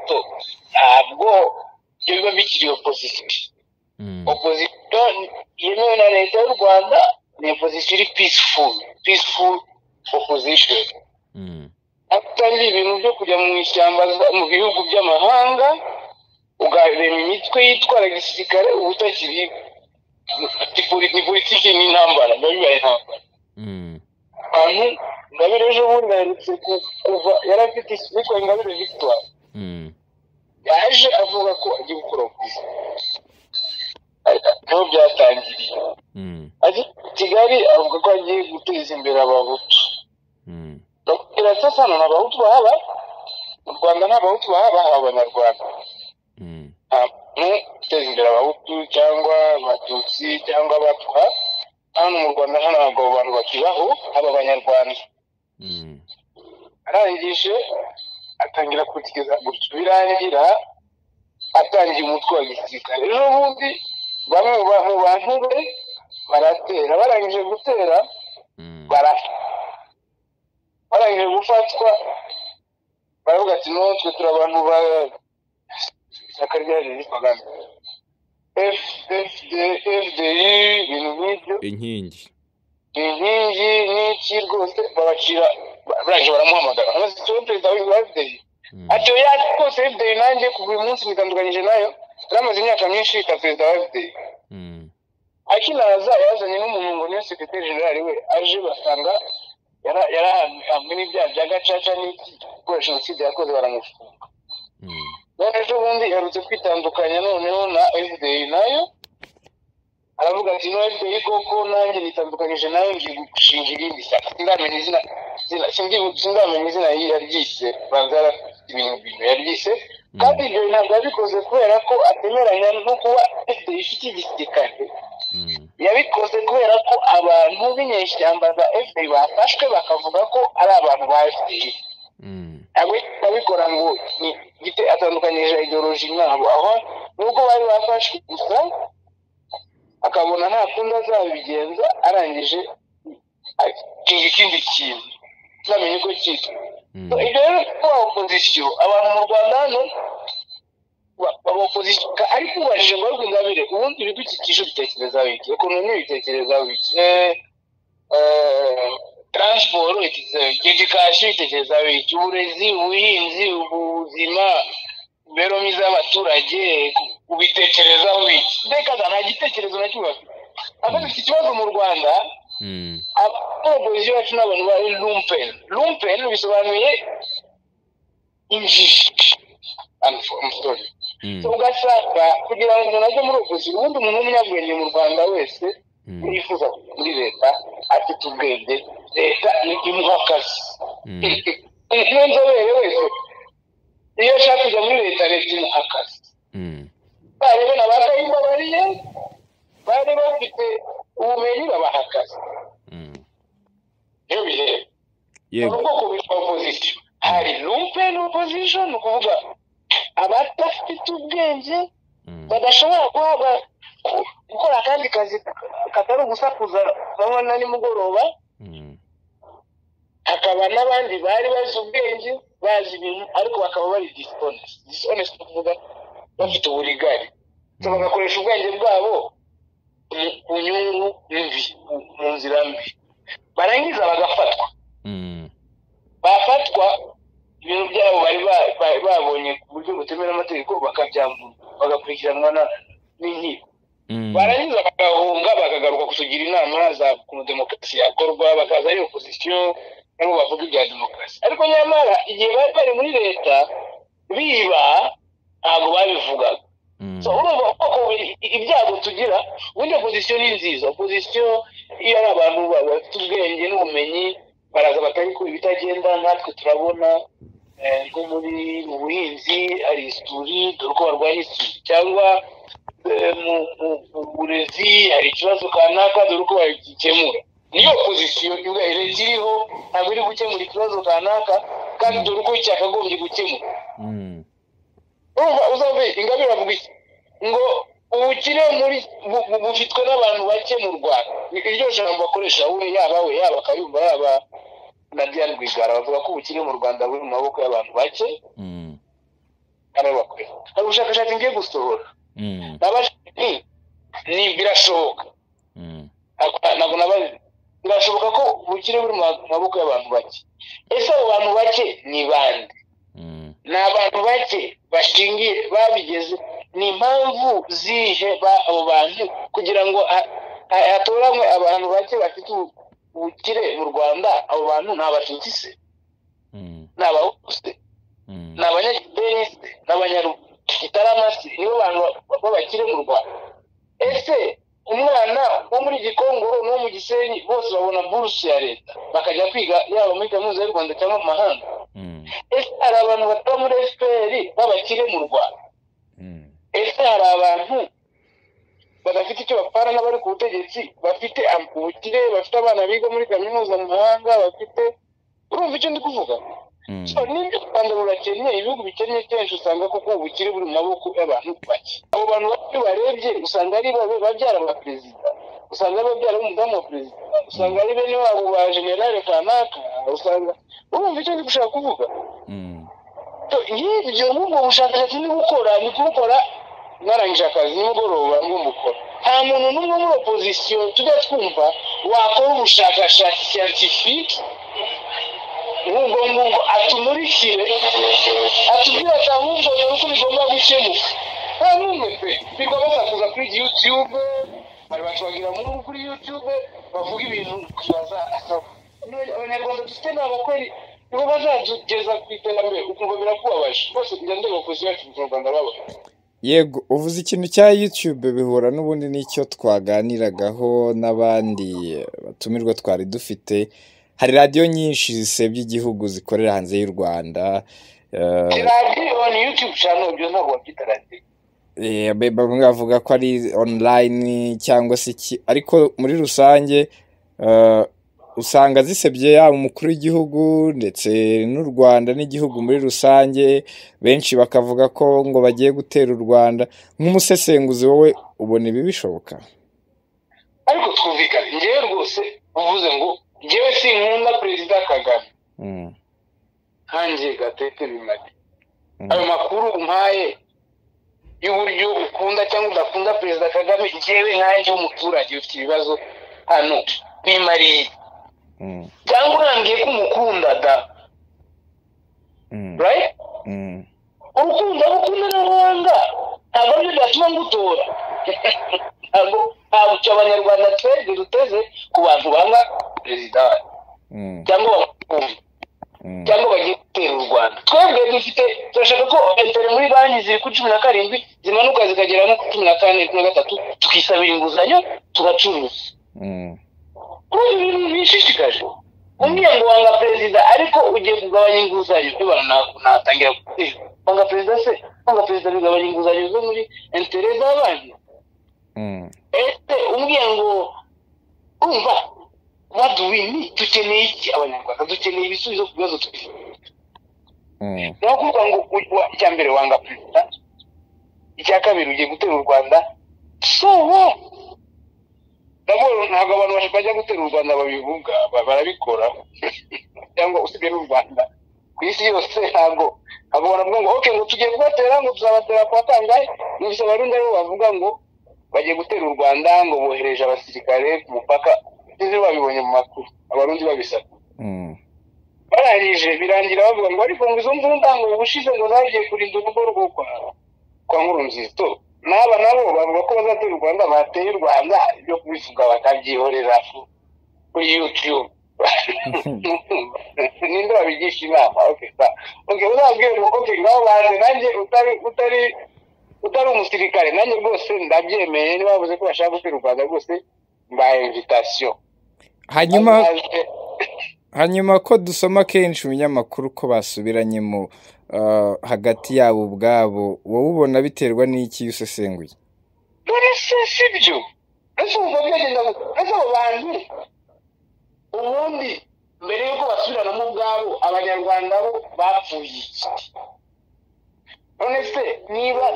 ntabwo ibyo biba bikiri opozisiyo Mm. opozisiyo yemewe na leta y'u rwanda ni opozisiyo iri peaceful peaceful opposition Mm. atangira ibintu byo kujya mu ishyamba za- mu bihugu by'amahanga ugarema imitwe yitwara gisirikare uba utakiri ni poli- ni politiki n'intambara biba bibaye intambara Mm. abantu ingabire ejo bundi aherutse ku- kuva yari afite ikitwa ingabire victoire Mm. yaje avuga ko agiye gukora ubwiza niho byatangiriye Mm. azi kigali avuga ko agiye guteza imbere abahutu Mm. ndakubwira sano nta bahutu bahaba mu rwanda nta bahutu bahaba haba abanyarwanda Mm. nta muntu uteza imbere abahutu cyangwa abatutsi cyangwa abatwa hano mu rwanda hano ntabwo abo bantu bakibaho haba abanyarwanda Mm. arangije atangira kugeza gutyo birangira atangiye umutwe wa gisirikare ejo bundi bamwe mu ba- mu bantu be baratera barangije gutera Mm. barafa barangije gufatwa baravuga ati no twe turi abantu ba ishyaka ryaje ryitwaga fdi ibintu nk'ibyo Inkingi. inkingi n'iki rwose babacira barangije baramuhamagara amaze ikibazo perezida wa fdi Mm. ati oya rwose fdi nanjye kuva uyu munsi nitandukanyije nayo yari amaze imyaka myinshi yitwa perezida wa fdi Mm. akinaza yazanye n'umuntu ngo niyo sekreteri generali we aje basanga yara- yarahamwe n'ibyaha bya gacaca n'ibikoresho jenoside yakoze baramufunga Mm. none ejo bundi yarutse kwitandukanya noneho na fdi nayo aravuga ati no fdi koko nanjye nitandukanyije nayo ngiye gushinga irindi shyaka sindamenya izina izina- sindi- sindamenya izina yari- yaryise banza yarafite ibintu bintu yaryise kandi ibyo ntabwo yabikoze kubera ko atemeranya no kuba fdi ifite igisirikare Mm. yabikoze kubera ko abantu b'inyeshyamba za fpr bafashwe bakavuga ko ari abantu ba fpr Mm. ntabwo abikora ngo ni gite atandukanyije ideoloji nabo aho nubwo bari bafashwe gusa akabona nta kundi azabigenza arangije akinga ikindi kintu ntamenye uko cyitwa So, Mm. ibyo rero kuba opozisiyo abantu mu rwanda hano ba- ba- opozisiyo ka- ariko ubajije ngo ariko ingabire ubundi ibidukikije ubitekerezaho iki ekonomi ibitekerezaho iki Eh, eh, taransiporo ibitekerezaho iki edikasiyo ibitekerezaho iki uburezi ubuhinzi ubuzima imibereho myiza y'abaturage ku- ubitekerezaho iki mbega nta gitekerezo na kimwe bafite ahubwo iki kibazo mu rwanda Mm. abapolisi bacu ni abantu bari lumpen lumpen bisobanuye injiji I'm so- I'm sorry. So Mm. ugasanga kugira ngo umuntu ajye muri opozisiyo ubundi umuntu w'umunyabwenge mu rwanda wese Mm. yifuza kujya muri leta afite ubwenge leta ni imuha akazi Mm. umuntu w'inzobere wese iyo ashaka kujya muri leta leta imuha akazi Mm. barebe na ba kayumba bariye bari bafite ubumenyi babaha akazi Mm. niyo bihera Yego. ubwoko bwitwa opposition hari lumpen opposition ni ukuvuga abadafite ubwenge Mm. badashobora guhabwa gukora akandi kazi katari ugusakuza banywa na nimugoroba Mm. hakaba n'abandi bari bazi ubwenge bazi ibintu ariko bakaba bari dishonest dishonest ni ukuvuga bafite uburigari so bagakoresha ubwenge bwabo mu- ku nyungu mbi mu- mu nzira mbi barangiza bagafatwa Mm. bafatwa ibintu byabo bari ba- ba- babonye ku buryo butemewe n'amategeko bakabyambura bagakurikiranwa na- n'inkiko Mm. barangiza bagahunga bakagaruka kutugira inama za ukuntu demokarasi yakorwa bakaza ari opozisiyo nabo bavuga ibya demokarasi ariko nyamara igihe bari bari muri leta biba ntabwo babivugaga Mm. so urumva koko i- i- ibyago tugira ubundi opozisiyo ni nziza opozisiyo iyo ari abantu ba- bafite ubwenge n'ubumenyi baraza batariko ibitagenda natwe turabona eh, nko muri mu buhinzi hari isuri dore uko barwanya isuri cyangwa eh, mu- mu- mu burezi hari ikibazo kanaka dore uko bagikemura niyo opozisiyo iba leta iriho ntabwo iri gukemura ikibazo kanaka kandi dore uko cyakagombye gukemura Mm. urumva uzave ingabire avuga iki ngo ubukire muri bu- bu- bufitwe n'abantu bake mu rwanda Ni- iryo jambo akoresha we yaba we yaba kayumba yaba na diane rwigara bavuga ko ubukire mu rwanda buri mu maboko y'abantu bake Mm. ari bo bakorera hari ubushakashatsi ngiye gusohora Mm. nabashije nti ni birashoboka Mm. Ntabwo- ntabwo nabazi birashoboka ko ubukire buri mu maboko y'abantu bake ese abo bantu bake ni bande Mm. ni abantu bake bashingiye babigeze ni impamvu zihe ba- abo bantu kugira ngo ha- ha- hatoranywe abantu bake bafite ubu- ubukire mu rwanda abo bantu ni abatutsi se Mm. ni abahutu se Mm. ni abanyagideni se ni abanyagitarama se nibo bantu ba- b'abakire mu rwanda ese umwana wo muri gikongoro n'uwo mu gisenyi bose babona burusu ya leta bakajya kwiga yaba muri kaminuza y'u rwanda cyangwa mu mahanga Mm. ese hari abantu bataba muri fpr b'abakire mu rwanda Mm. ese hari abantu badafite icyo bapfana n'abari ku butegetsi bafite am- ubukire bafite abana biga muri kaminuza mu mahanga bafite urumva icyo ndi kuvuga Mm. so n'ibyo u rwanda rurakennye ibihugu bikennye kenshi usanga koko ubukire buri mu maboko y'abantu bake abo bantu bake iyo ubarebye usanga ari babe- babyara ba perezida usanga ari babyara b'umudamu wa perezida usanga ari bene wabo ba generale kanaka usanga urumva icyo ndi gushaka kuvuga Mm. nk'ibyo nk'ubwo bushakashatsi ni gukora ni kubukora narangije akazi nimugoroba ngomba gukora nta muntu n'umwe muri opozisiyo tujya twumva wakora ubushakashatsi siyantifike nk'ubwo ngubwo atumurikire atubwire ati ahubwo dore uko bigomba gukemuka nta n'umwe pe bigomba basakuza kuri yutube bari bacubagira muri kuri yutube bavuga ibintu baza abanyarwanda dufite ni abakora nibo bazatugeza ku iterambere ukumva birakubabaje bose kujya ndeba abakozi bacu mu rwanda babaho yego uvuze ikintu cya yutube bihura n'ubundi n'icyo twaganiragaho n'abandi batumirwa twari dufite hari radiyo nyinshi zisebya igihugu zikorera hanze y'u rwanda eh, radiyo ni yutube cyane ibyo ntabwo babyita radiyo Eh, be- bamwe bavuga ko ari online cyangwa se iki ariko muri rusange eh, usanga zisebye yaba umukuru w'igihugu ndetse n'u rwanda n'igihugu muri rusange benshi bakavuga ko ngo bagiye gutera u rwanda nk'umusesenguzi wowe ubona ibi bishoboka ariko twumvikane ngewe rwose uvuze ngo ngewe sinkunda perezida kagame Mm. nkanjye gatete bimari Mm. ayo makuru umpaye y'uburyo ukunda cyangwa udakunda perezida kagame ngewe nkanjye w'umuturage ufite ibibazo hano bimariye Mm. cyangwa urambwiye ko umukunda da Mm. right Mm. urukundo abo ukunda n'abanga ntabwo aribyo byatuma ngutora ntabwo ntabwo icyo abanyarwanda twebwe duteze ku bantu banga perezida Mm. cyangwa bamukunda Mm. cyangwa bagiye gutera u rwanda twebwe dufite turashaka ko enteri muri banki ziri kuri cumi na karindwi zimanuka zikagera no ku cumi na kane cumi na gatatu tukisabira inguzanyo tugacuruza Mm. kuri ibintu bishishikaje umwe ngo wanga perezida ariko ugiye kugabanya inguzanyo ibara natangira gutera wanga perezida se wanga perezida bigabanya inguzanyo zo muri entere z'abandi Mm. ese umbwiye ngo umva what do we need dukeneye iki abanyarwanda dukeneye ibisubizo ku bibazo tufite Mm. ni ukuvuga ngo u- wa- icya mbere wanga perezida icya kabiri ugiye gutera u rwanda so what? nabwo ntabwo abantu bash- bajya gutera u rwanda babivuga ba- barabikora cyangwa usibye n'u rwanda ku isi yose ntabwo ntabwo baravuga ngo ok ngo tugiye kubatera ngo tuzabatera kwa kangahe gusa abarundi aribo bavuga ngo bagiye gutera u rwanda ngo bohereje abasirikare ku mupaka ibyo babibonye mu makuru abarundi babisaba Mm. barangije birangira bavuga ngo ariko ngo izo mbunda ngo ubushize ngo zagiye kurinda urugo rwo kwa kwa nkurunziza n'aba nabo bavuga ko bazatera u rwanda bateye u rwanda ibyo kubivuga bakabyihorera ku- kuri yutube ninde wabigisha inama okay sa okay uzabwire ngo okay ngaho banze nanjye utari utari utari umusirikare nanjye rwose ndabyemeye niba bavuze ko bashaka gusura u rwanda rwose mbaye invitasiyo hanyuma Azaze, hanyuma ko dusoma kenshi ibinyamakuru ko basubiranyemo ah, hagati yabo ubwabo wowe ubona biterwa n'iki iyo usesenguye none se si byo ese ubu byagenda ese abo bantu ubundi mbere y'uko basubiranamo ubwabo abanyarwanda bo bapfuye iki none se niba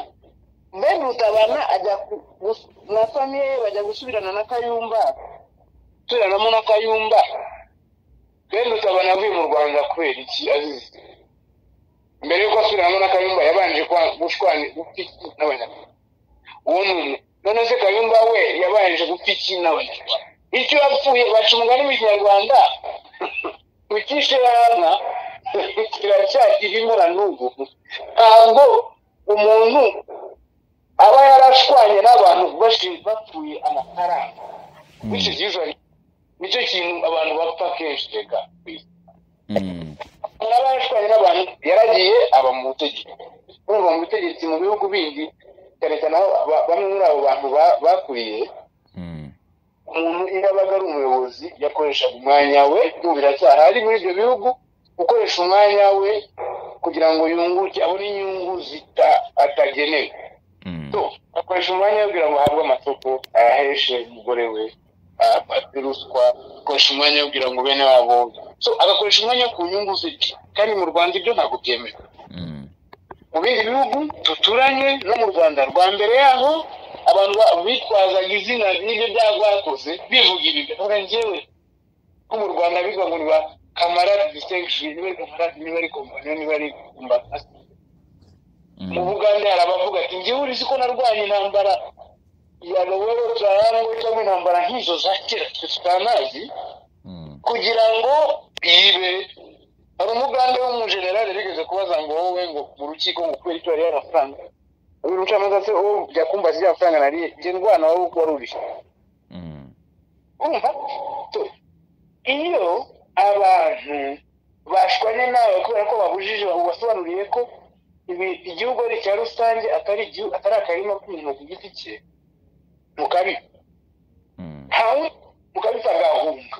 bene rutabana ajya ku- gus- na famiye ye bajya gusubirana na kayumba gusubiranamo na kayumba bene rutabana avuye mu rwanda kubera iki azize mbere y'uko asubiranamo na kayumba yabanje kwa- gushwana- gupfa iki n'abanyarwanda uwo muntu none se kayumba we yabanje gupfa iki n'abanyarwanda icyo yapfuye baca umugani mu kinyarwanda ukishe yanka kiracyakirimo na n'ubu ntabwo umuntu aba yarashwanye n'abantu bashi- bapfuye amafaranga bityo usually nicyo kintu abantu bapfa kenshi reka ku isi Mm, narashwanye n'abantu yaragiye aba mu butegetsi urumva mu butegetsi mu bihugu bindi cyane cyane aho ba- bamwe muri abo bantu ba- bakuriye mm, umuntu iyo abaga ari umuyobozi yakoreshaga umwanya we ubu biracyahari muri ibyo bihugu gukoresha umwanya we kugira ngo yunguke abone inyungu zita atagenewe mm, So, akoresha umwanya we kugira ngo ahabwe amasoko ayaheshe umugore we afate ruswa akoresha umwanya we kugira ngo bene wabo so agakoresha umwanya ku nyungu ze kandi mu rwanda ibyo ntabwo byemewe mm, mu bindi bihugu duturanye no mu rwanda rwa mbere yaho abantu ba- bitwazaga izina ry'ibyo byaha bakoze bivuga ibi bivuga njyewe ko mu rwanda bivuga ngo ni ba kamarade distinction niba ari kamarade niba ari kompaniyo niba ari kumbasasi mu mm, bugande hari abavuga ati njyewe urizi ko narwanya intambara ya rowero turayango cyangwa intambara nk'izo za kera twe tutanazi mm, kugira ngo ibe hari umugande w'umujenerali bigeze kubaza ngo wowe ngo mu rukiko ngo kubera icyo yariye amafaranga uyu mucamanza se wowe jya kumbaza ibyo amafaranga nariye jye ndwana wowe uko wari urishye mm, umva So, iyo abantu bashwanye nawe kubera ko babujije ubasobanuriye ko ibi- igihugu ari icya rusange atari igihu- atari akarima k'umuntu ku giti cye mukabi mm, ntawe mukabita agahunga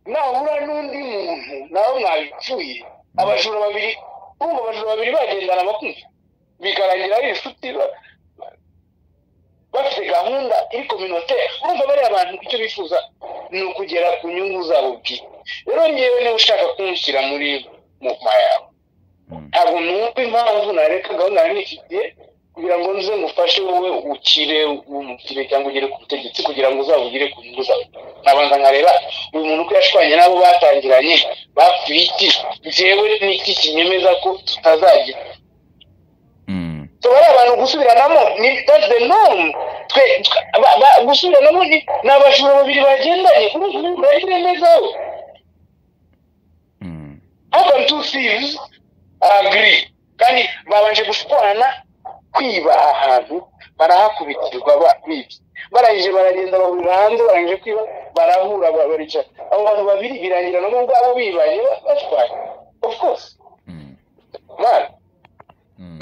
nahura n'undi muntu nawe mwabipfuye abajura babiri urumva abajura babiri bagendana bakumva bikarangira ari inshuti ba- bafite gahunda iri kominotere urumva bariya abantu icyo bifuza ni ukugera ku nyungu zabo bwite rero ngewe niba ushaka kunshyira muri mu yawe mm, ntabwo numva impamvu nareka gahunda yari nifitiye kugira ngo nze ngufashe wowe ukire umukire cyangwa ugere ku butegetsi kugira ngo uzabugire ku nyungu zawe nabanza nkareba uyu muntu uko yashwanye n'abo batangiranye bapfuye iki njyewe n'iki kinyemeza ko tutazagira mm, tubare abantu gusubiranamo ni that's the norm twe twe- ba- ba- gusubiranamo ni ni abajura babiri bagendanye urumva ubu uragire neza we mm, how can two thieves agree kandi babanje gushwana kwiba ahantu barahakubitirwa ba- bibye barangije baragenda bahurira hanze barangije kwiba barahura ba- baricara abo bantu babiri birangira nabo ubwabo bibanye ba- bashwanye of course mm, man mm.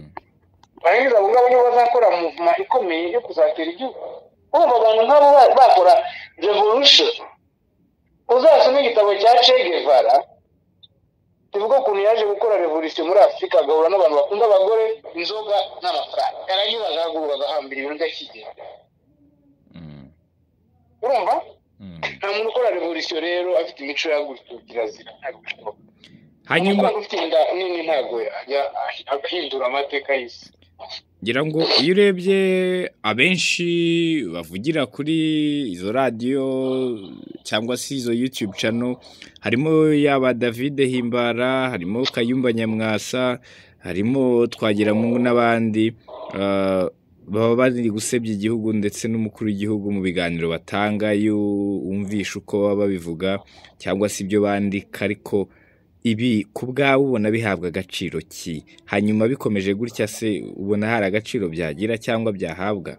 barangiza abo ngabo nibo bazakora muvuma ikomeye yo kuzatera igihugu urumva abantu nk'abo ba- bakora revolution uzasome igitabo cya che guevara kivuga ukuntu yaje gukora revolution muri afurika agahura n'abantu bakunda abagore inzoga n'amafaranga yarangiza agahaguruka agahambira ibintu by'akigenda Mm, urumva mm. nta muntu ukora revolution rero afite imico yagutse kirazira ntabwo bishoboka umuntu hanyuma ukora ufite inda nini ntabwo yajya ahindura amateka y'isi ngira ngo iyo urebye abenshi bavugira kuri izo radiyo cyangwa se izo yutube cano harimo yaba david himbara harimo kayumba nyamwasa harimo twagiramungu n'abandi ah, baba bari gusebya igihugu ndetse n'umukuru w'igihugu mu biganiro batanga iyo wumvisha uko baba babivuga cyangwa se ibyo bandika ariko ibi ku bwawe ubona bihabwa agaciro ki hanyuma bikomeje gutya se ubona hari agaciro byagira cyangwa byahabwa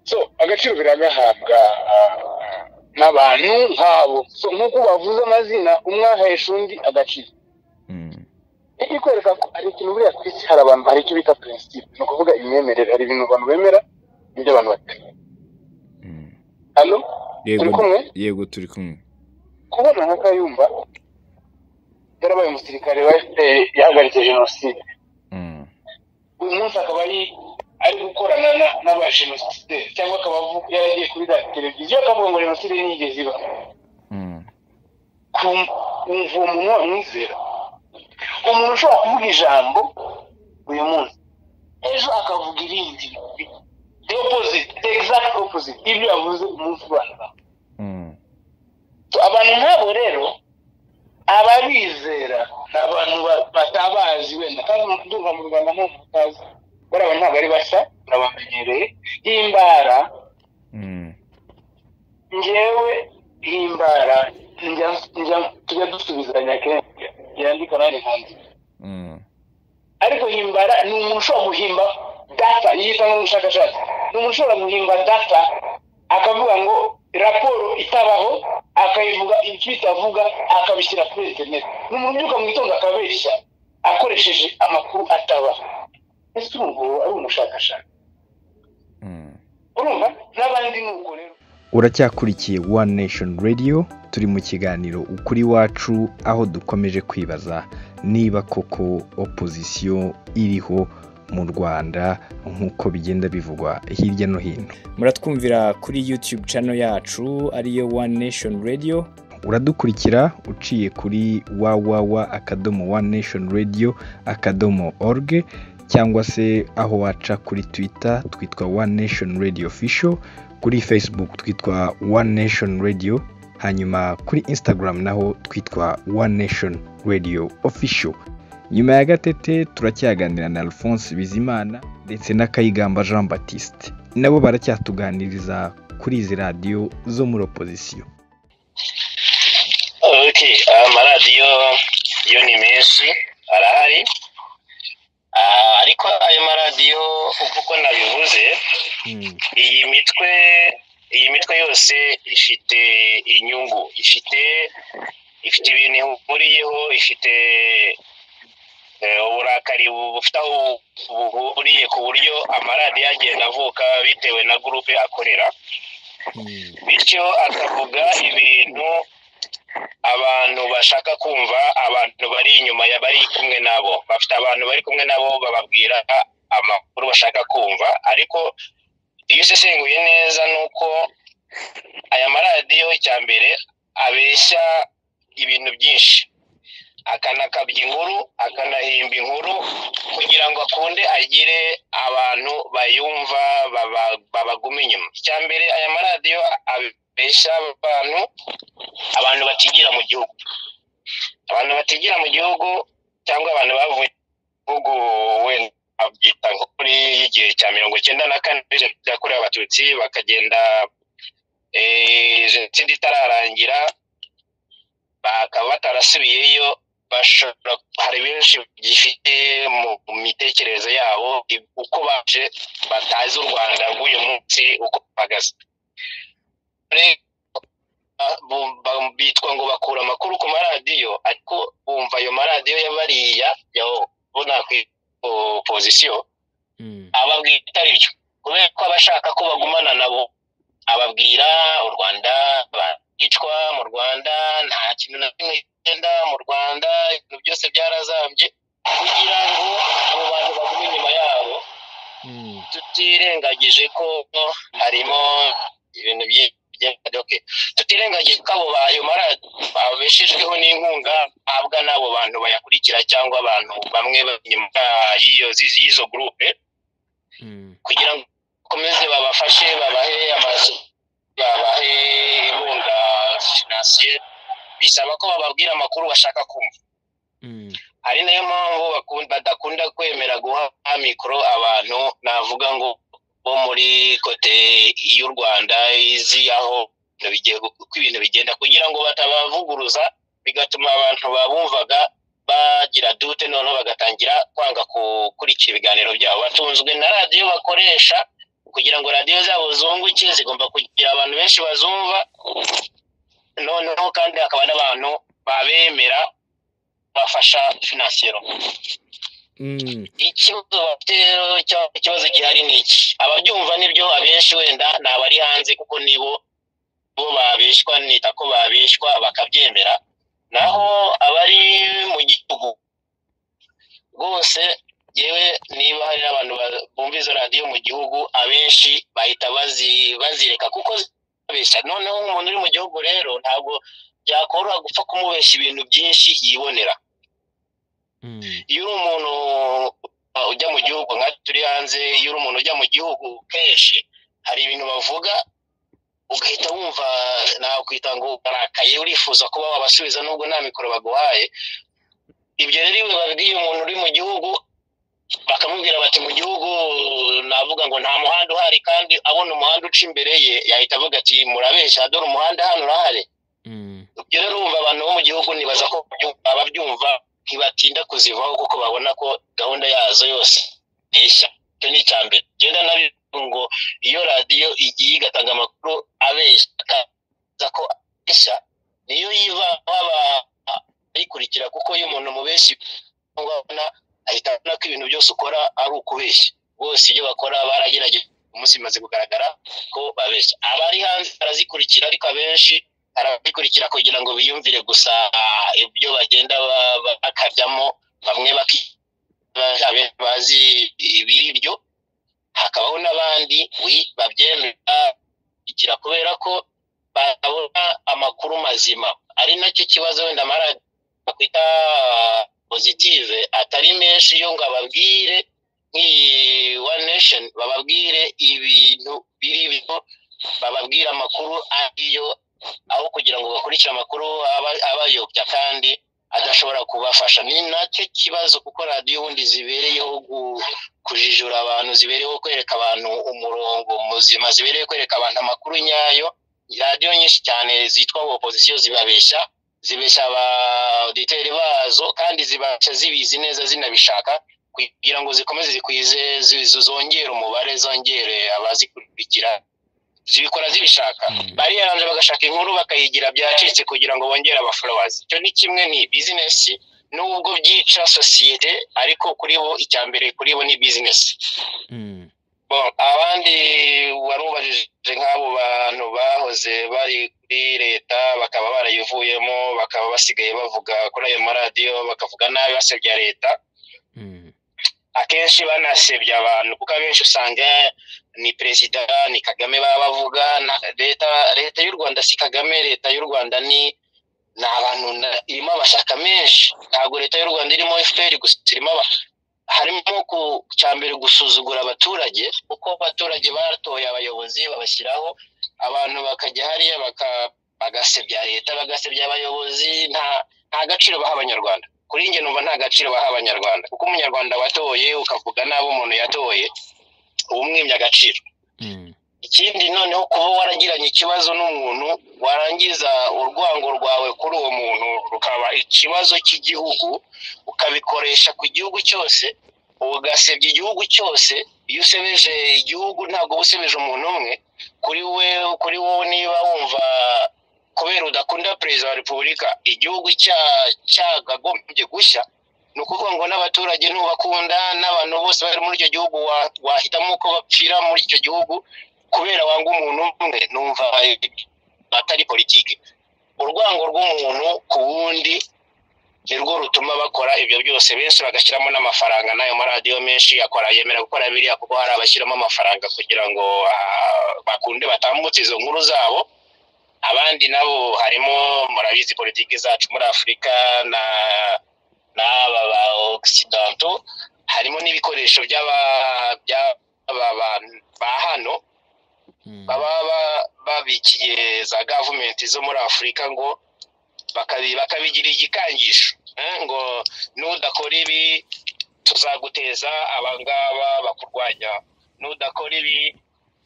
so agaciro biragahabwa ah, ah, n'abantu nk'abo so nk'uko bavuze amazina umwe ahesha undi agaciro Mm, iyo ikwereka ko hari ikintu buriya ku isi hari abantu hari icyo bita prinsipe ni ukuvuga imyemerere hari ibintu abantu bemera n'ibyo abantu batemera Mm. hano yego Turi kumwe? yego turi kumwe kubona nka kayumba yarabaye umusirikare wa fpr yahagaritse jenoside Mm. uyu munsi akaba ari ari gukorana na- n'abajenosideri cyangwa akaba avu- yaragiye kuri za televiziyo akavuga ngo jenoside ntiyigeze iba Mm. kumva uwo muntu wamwizera umuntu ushobora kuvuga ijambo uyu munsi ejo akavuga irindi the opposite the exact opposite ibyo yavuze umunsi ubanza Mm. So, abantu nk'abo rero ababizera ni abantu ba- batabazi wenda kandi ndumva mu rwanda nta muntu utazi bari abantu ntabwo ari basa urabamenyereye himbara Mm. ngewe himbara njya- njya- tujya dusubizanya kenshi yandika nanjye nkanzu Mm. ariko himbara ni umuntu ushobora guhimba data yita nk'umushakashatsi ni umuntu ushobora guhimba data akavuga ngo raporo itabaho akayivuga ibyo itavuga akabishyira kuri interineti ni umuntu ubyuka mu gitondo akabeshya akoresheje amakuru atabaho ese urumva uwo ari umushakashatsi Mm. urumva n'abandi ni uko rero uracyakurikiye One Nation Radio turi mu kiganiro ukuri wacu aho dukomeje kwibaza niba koko opozisiyo iriho mu Rwanda nk'uko bigenda bivugwa hirya no hino muratwumvira kuri youtube channel yacu ariyo one nation radio uradukurikira uciye kuri www akadomo one nation radio akadomo org cyangwa se aho waca kuri twitter twitwa one nation radio official kuri facebook twitwa one nation radio hanyuma kuri instagram naho twitwa one nation radio official nyuma ya gatete turacyaganira na alphonse bizimana ndetse na kayigamba jean baptiste nabo baracyatuganiriza kuri izi radiyo zo muri opozisiyo ok amaradiyo yo ni menshi arahari Ah, ariko ayo maradiyo uko nabivuze iyi mitwe iyi mitwe yose ifite inyungu ifite ifite ibintu ihuriyeho ifite eh, uburakari bufite aho buhuriye ku buryo amaradiyo agenda avuka bitewe na gurupe akorera bityo akavuga ibintu abantu bashaka kumva abantu bari inyuma ya bari kumwe nabo bafite abantu bari kumwe nabo bababwira amakuru bashaka kumva ariko iyo usesenguye neza ni uko aya maradiyo icya mbere abeshya ibintu byinshi akanakabya inkuru akanahimba inkuru kugira ngo akunde agire abantu bayumva baba- babaguma inyuma icya mbere aya maradiyo abeshya abantu abantu batigira mu gihugu abantu batigira mu gihugu cyangwa abantu bavuye mu gihugu wenda babyita nko kuri y'igihe cya mirongo icyenda na kane jenoside yakorewe abatutsi bakagenda eh, jenoside itararangira bakaba batarasubiyeyo bashobora hari benshi bagifite mu mitekerereze yabo uko baje batazi u rwanda rw'uyu munsi uko bahagaze Rero bu- ba- bitwa ngo bakura amakuru ku maradiyo ariko bumva ayo maradiyo y'abariya yabona ku opozisiyo ababwira itari byo kubera ko abashaka ko bagumana nabo ababwira u rwanda baricwa mu rwanda nta kintu na kimwe kigenda mu rwanda ibintu byose byarazambye kugira ngo abo bantu bagume inyuma yabo tutirengagije ko harimo ibintu byinshi bigenda doke tutirengagije ko abo bayo mara babeshejweho n'inkunga ahabwa n'abo bantu bayakurikira cyangwa abantu bamwe bari inyuma y'iyo zizi- y'izo gurupe kugira ngo bakomeze babafashe babahe amazu babahe inkunga finansiyeri bisaba ko bababwira amakuru bashaka kumva ari nayo mpamvu bakun- badakunda kwemera guha mikoro abantu navuga ngo bo muri kote y'u rwanda izi aho ibintu bigiye gu- uko ibintu bigenda kugira ngo batabavuguruza bigatuma abantu babumvaga bagira dute noneho bagatangira kwanga gukurikira ibiganiro byabo batunzwe na radiyo bakoresha kugira ngo radiyo zabo zunguke zigomba kugira abantu benshi bazumva noneho kandi hakaba n'abantu babemera bafasha finansiyero Mm. ikibazo bafite rero cya- ikibazo gihari ni iki ababyumva nibyo abenshi wenda ni abari hanze kuko nibo bo babeshwa nita ko babeshwa bakabyemera naho abari mu gihugu rwose yewe niba hari n'abantu ba- bumva izo radiyo mu gihugu abenshi bahita bazi- bazireka kuko zibabeshya noneho nk'umuntu uri mu gihugu rero ntabwo byakoroha gupfa kumubeshya ibintu byinshi yibonera Mm. iyo uri umuntu uh, ujya mu gihugu nka turi hanze iyo uri umuntu ujya mu gihugu kenshi hari ibintu bavuga ugahita wumva nakwita ngo urakaye urifuza kuba wabasubiza nubwo nta mikoro baguhaye ibyo rero iyo babwiye umuntu uri mu gihugu bakamubwira bati mu gihugu navuga ngo nta muhanda uhari kandi abona umuhanda uca imbere ye yahita avuga ati murabeshya dore umuhanda hano urahari Mm. ibyo rero urumva abantu bo mu gihugu ntibaza ko babyumva- ababyumva ntibatinda kuzivaho kuko babona ko gahunda yazo yose nteshya icyo ni icya mbere genda nabivuga ngo iyo radiyo igiye igatanga amakuru abeshya akaza ko abeshya niyo yivaho abayikurikira kuko iyo umuntu mubeshyi cyangwa abona ahita abona ko ibintu byose ukora ari ukubeshya bose ibyo bakora baragerageje umunsi bimaze kugaragara ko babeshya abari hanze barazikurikira ariko abenshi arabikurikira kugira ngo biyumvire gusa ah, ibyo bagenda ba- ba- bakabyamo bamwe baki- ba- abe- bazi ibiri byo hakabaho n'abandi wi babyemera ikira kubera ko batabona amakuru mazima ari nacyo kibazo wenda amaradiyo bakwita pozitive atari menshi yo ngo ababwire nk'iyi one nation bababwire ibintu biri byo bababwire amakuru ariyo aho kugira ngo bakurikire amakuru aba- abayobya kandi adashobora kubafasha ni nacyo kibazo kuko radiyo ubundi zibereyeho gu- kujijura abantu zibereyeho kwereka abantu umurongo muzima zibereye kwereka abantu amakuru nyayo radiyo nyinshi cyane zitwa opozisiyo zibabeshya zibeshya abaditeri bazo kandi zibasha zibizi neza zinabishaka kugira ngo zikomeze zikwize zi- zi- zongere umubare zongere abazikurikira zibikora zibishaka bariyaranje bagashaka inkuru bakayigira byacitse kugira ngo bongere abaforowazi icyo ni kimwe ni bizinesi nubwo byica sosiyete ariko kuri bo icya mbere kuri bo ni bizinesi Mm. Bon, abandi wari ubajije nk'abo bantu bahoze bari kuri leta bakaba barayivuyemo bakaba basigaye bavuga kuri ayo maradiyo bakavuga nabi basebya leta Mm. akenshi banasebya abantu kuko abenshi usanga ni perezida ni kagame baba bavuga na- leta leta y'u rwanda si kagame leta y'u rwanda ni ni abantu na- irimo amashyaka menshi ntabwo leta y'u rwanda irimo fpr gusa irimo aba- harimo ku cyambere gusuzugura abaturage kuko abaturage batoye abayobozi babashyiraho abantu bakajya hariya baka- bagasebya leta bagasebya abayobozi nta nta gaciro baha abanyarwanda kuri njye numva nta gaciro baha abanyarwanda kuko umunyarwanda watoye ukavuga nabi umuntu yatoye uba umwimye agaciro Mm. ikindi noneho kuba waragiranye ikibazo n'umuntu warangiza urwango rwawe kuri uwo muntu rukaba ikibazo cy'igihugu ukabikoresha ku gihugu cyose ugasebya igihugu cyose iyo usebeje igihugu ntabwo uba usebeje umuntu umwe kuri we kuri wowe niba wumva kubera udakunda perezida wa repubulika igihugu cya- cyagagombye gushya ni ukuvuga ngo n'abaturage ntubakunda n'abantu bose bari muri icyo gihugu wa- wahitamo ko bapfira muri icyo gihugu kubera wanga umuntu umwe numva atari politiki urwango rw'umuntu ku wundi nirwo rutuma bakora ibyo byose benshi bagashyiramo n'amafaranga n'ayo maradiyo menshi akora yemera gukora biriya kuko hari abashyiramo amafaranga kugira ngo ah, bakunde batambutse izo nkuru zabo abandi nabo harimo murabizi politiki zacu muri afurika na n'aba ba okisidonto harimo n'ibikoresho by'aba- by'aba bantu ba hano Mm. baba ba- babikiye za gavumenti zo muri afurika ngo bakabi- bakabigira igikangisho eh, ngo nudakora ibi tuzaguteza abangaba bakurwanya nudakora ibi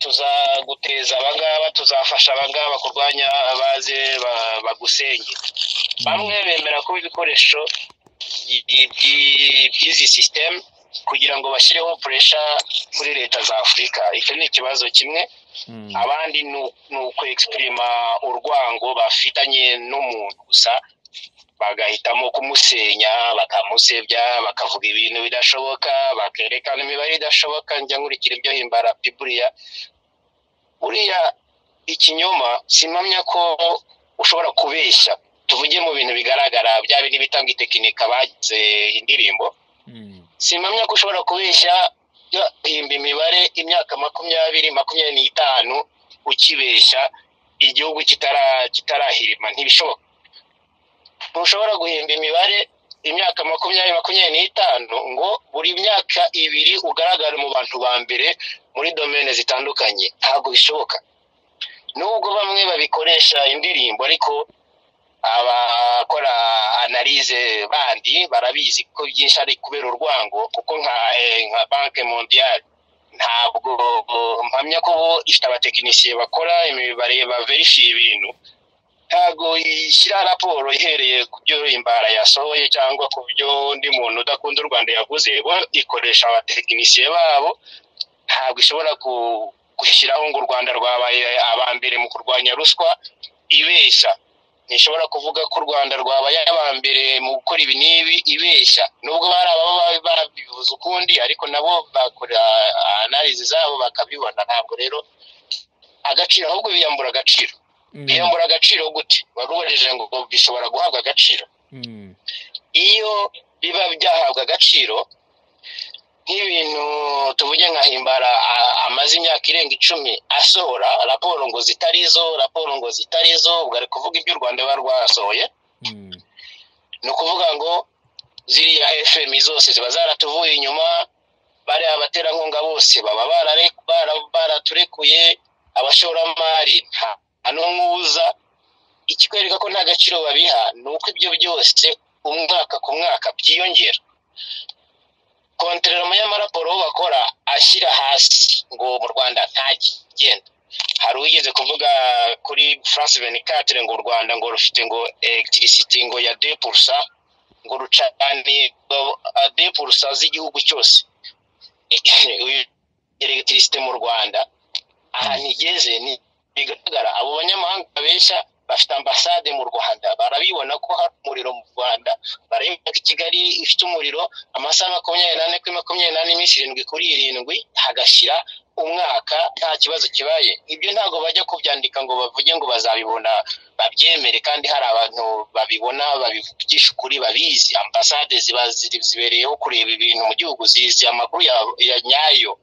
tuzaguteza abangaba tuzafasha abangaba kurwanya baze ba- bagusenge bamwe bemera kuba ibikoresho by- by- by'izi sisiteme kugira ngo bashyireho puresha muri leta za afurika icyo ni ikibazo kimwe Mm. abandi ni ukwegisiprima urwango bafitanye n'umuntu gusa bagahitamo kumusenya bakamusebya bakavuga ibintu bidashoboka bakerekana imibare idashoboka njya nkurikira ibyo himbara buriya uriya ikinyoma simpamya ko ushobora kubeshya tuvuge mu bintu bigaragara bya bindi bitanga itekinika bagize indirimbo simpamya ko ushobora kubeshya himba imibare imyaka makumyabiri makumyabiri n'itanu ukibeshya igihugu kitara- kitarahirima ntibishoboka ntushobora guhimba imibare imyaka makumyabiri makumyabiri n'itanu ngo buri myaka ibiri ugaragare mu bantu ba mbere muri domene zitandukanye ntabwo bishoboka nubwo bamwe babikoresha indirimbo ariko abakora analize bandi barabizi ko byinshi ari kubera urwango kuko nka eh, nka banke mondiyali ntabwo mpamya ko bo ifite abatekinisiye bakora imibare baverishiye ibintu ntabwo ishyira raporo ihereye ku byo imbara yasohoye cyangwa ku byo undi muntu udakunda u rwanda yavuze bo ikoresha abatekinisiye babo ntabwo ishobora ku- gushyiraho ngo u rwanda rwabaye aba mbere mu kurwanya ruswa ibeshya ntishobora kuvuga ko u rwanda rwabaye aba mbere mu gukora ibi n'ibi ibeshya nubwo bari ababa ba- babivuze ukundi ariko nabo bakora analize zabo bakabibona ntabwo rero agaciro ahubwo biyambura agaciro biyambura agaciro gute wari ubarijije ngo bishobora guhabwa agaciro iyo biba byahabwa agaciro nk'ibintu tuvuge nka himbara a- amaze imyaka irenga icumi asohora raporo ngo zitari zo raporo ngo zitari zo ubwo ari kuvuga ibyo u rwanda ruba rwasohoye ni ukuvuga ngo ziriya fm zose ziba zaratuvuye inyuma bariya abaterankunga bose baba barare- bara- baraturekuye abashoramari nta nta n'umwe uza ikikwereka ko nta gaciro babiha ni uko ibyo byose umwaka ku mwaka byiyongera kontororoma y'amaraporo bo bakora ashyira hasi ngo mu rwanda ntakigenda hari uwigeze kuvuga kuri france venicatire ngo u rwanda ngo rufite ngo electricity ngo ya depurusa ngo rucaniye depurusa z'igihugu cyose Uyu- electricity mu rwanda ahantu igeze ni bigaragara abo banyamahanga benshi bafite ambasade mu rwanda barabibona ko hari umuriro mu rwanda barabibona ko i kigali ifite umuriro amasaha makumyabiri n'ane kuri makumyabiri n'ane iminsi irindwi kuri irindwi hagashyira umwaka nta kibazo kibaye ibyo ntabwo bajya kubyandika ngo bavuge ngo bazabibona babyemere kandi hari abantu babibona babivugisha ukuri babizi ambasade ziba ziri- zibereyeho kureba ibintu mu gihugu zizi amakuru ya- ya nyayo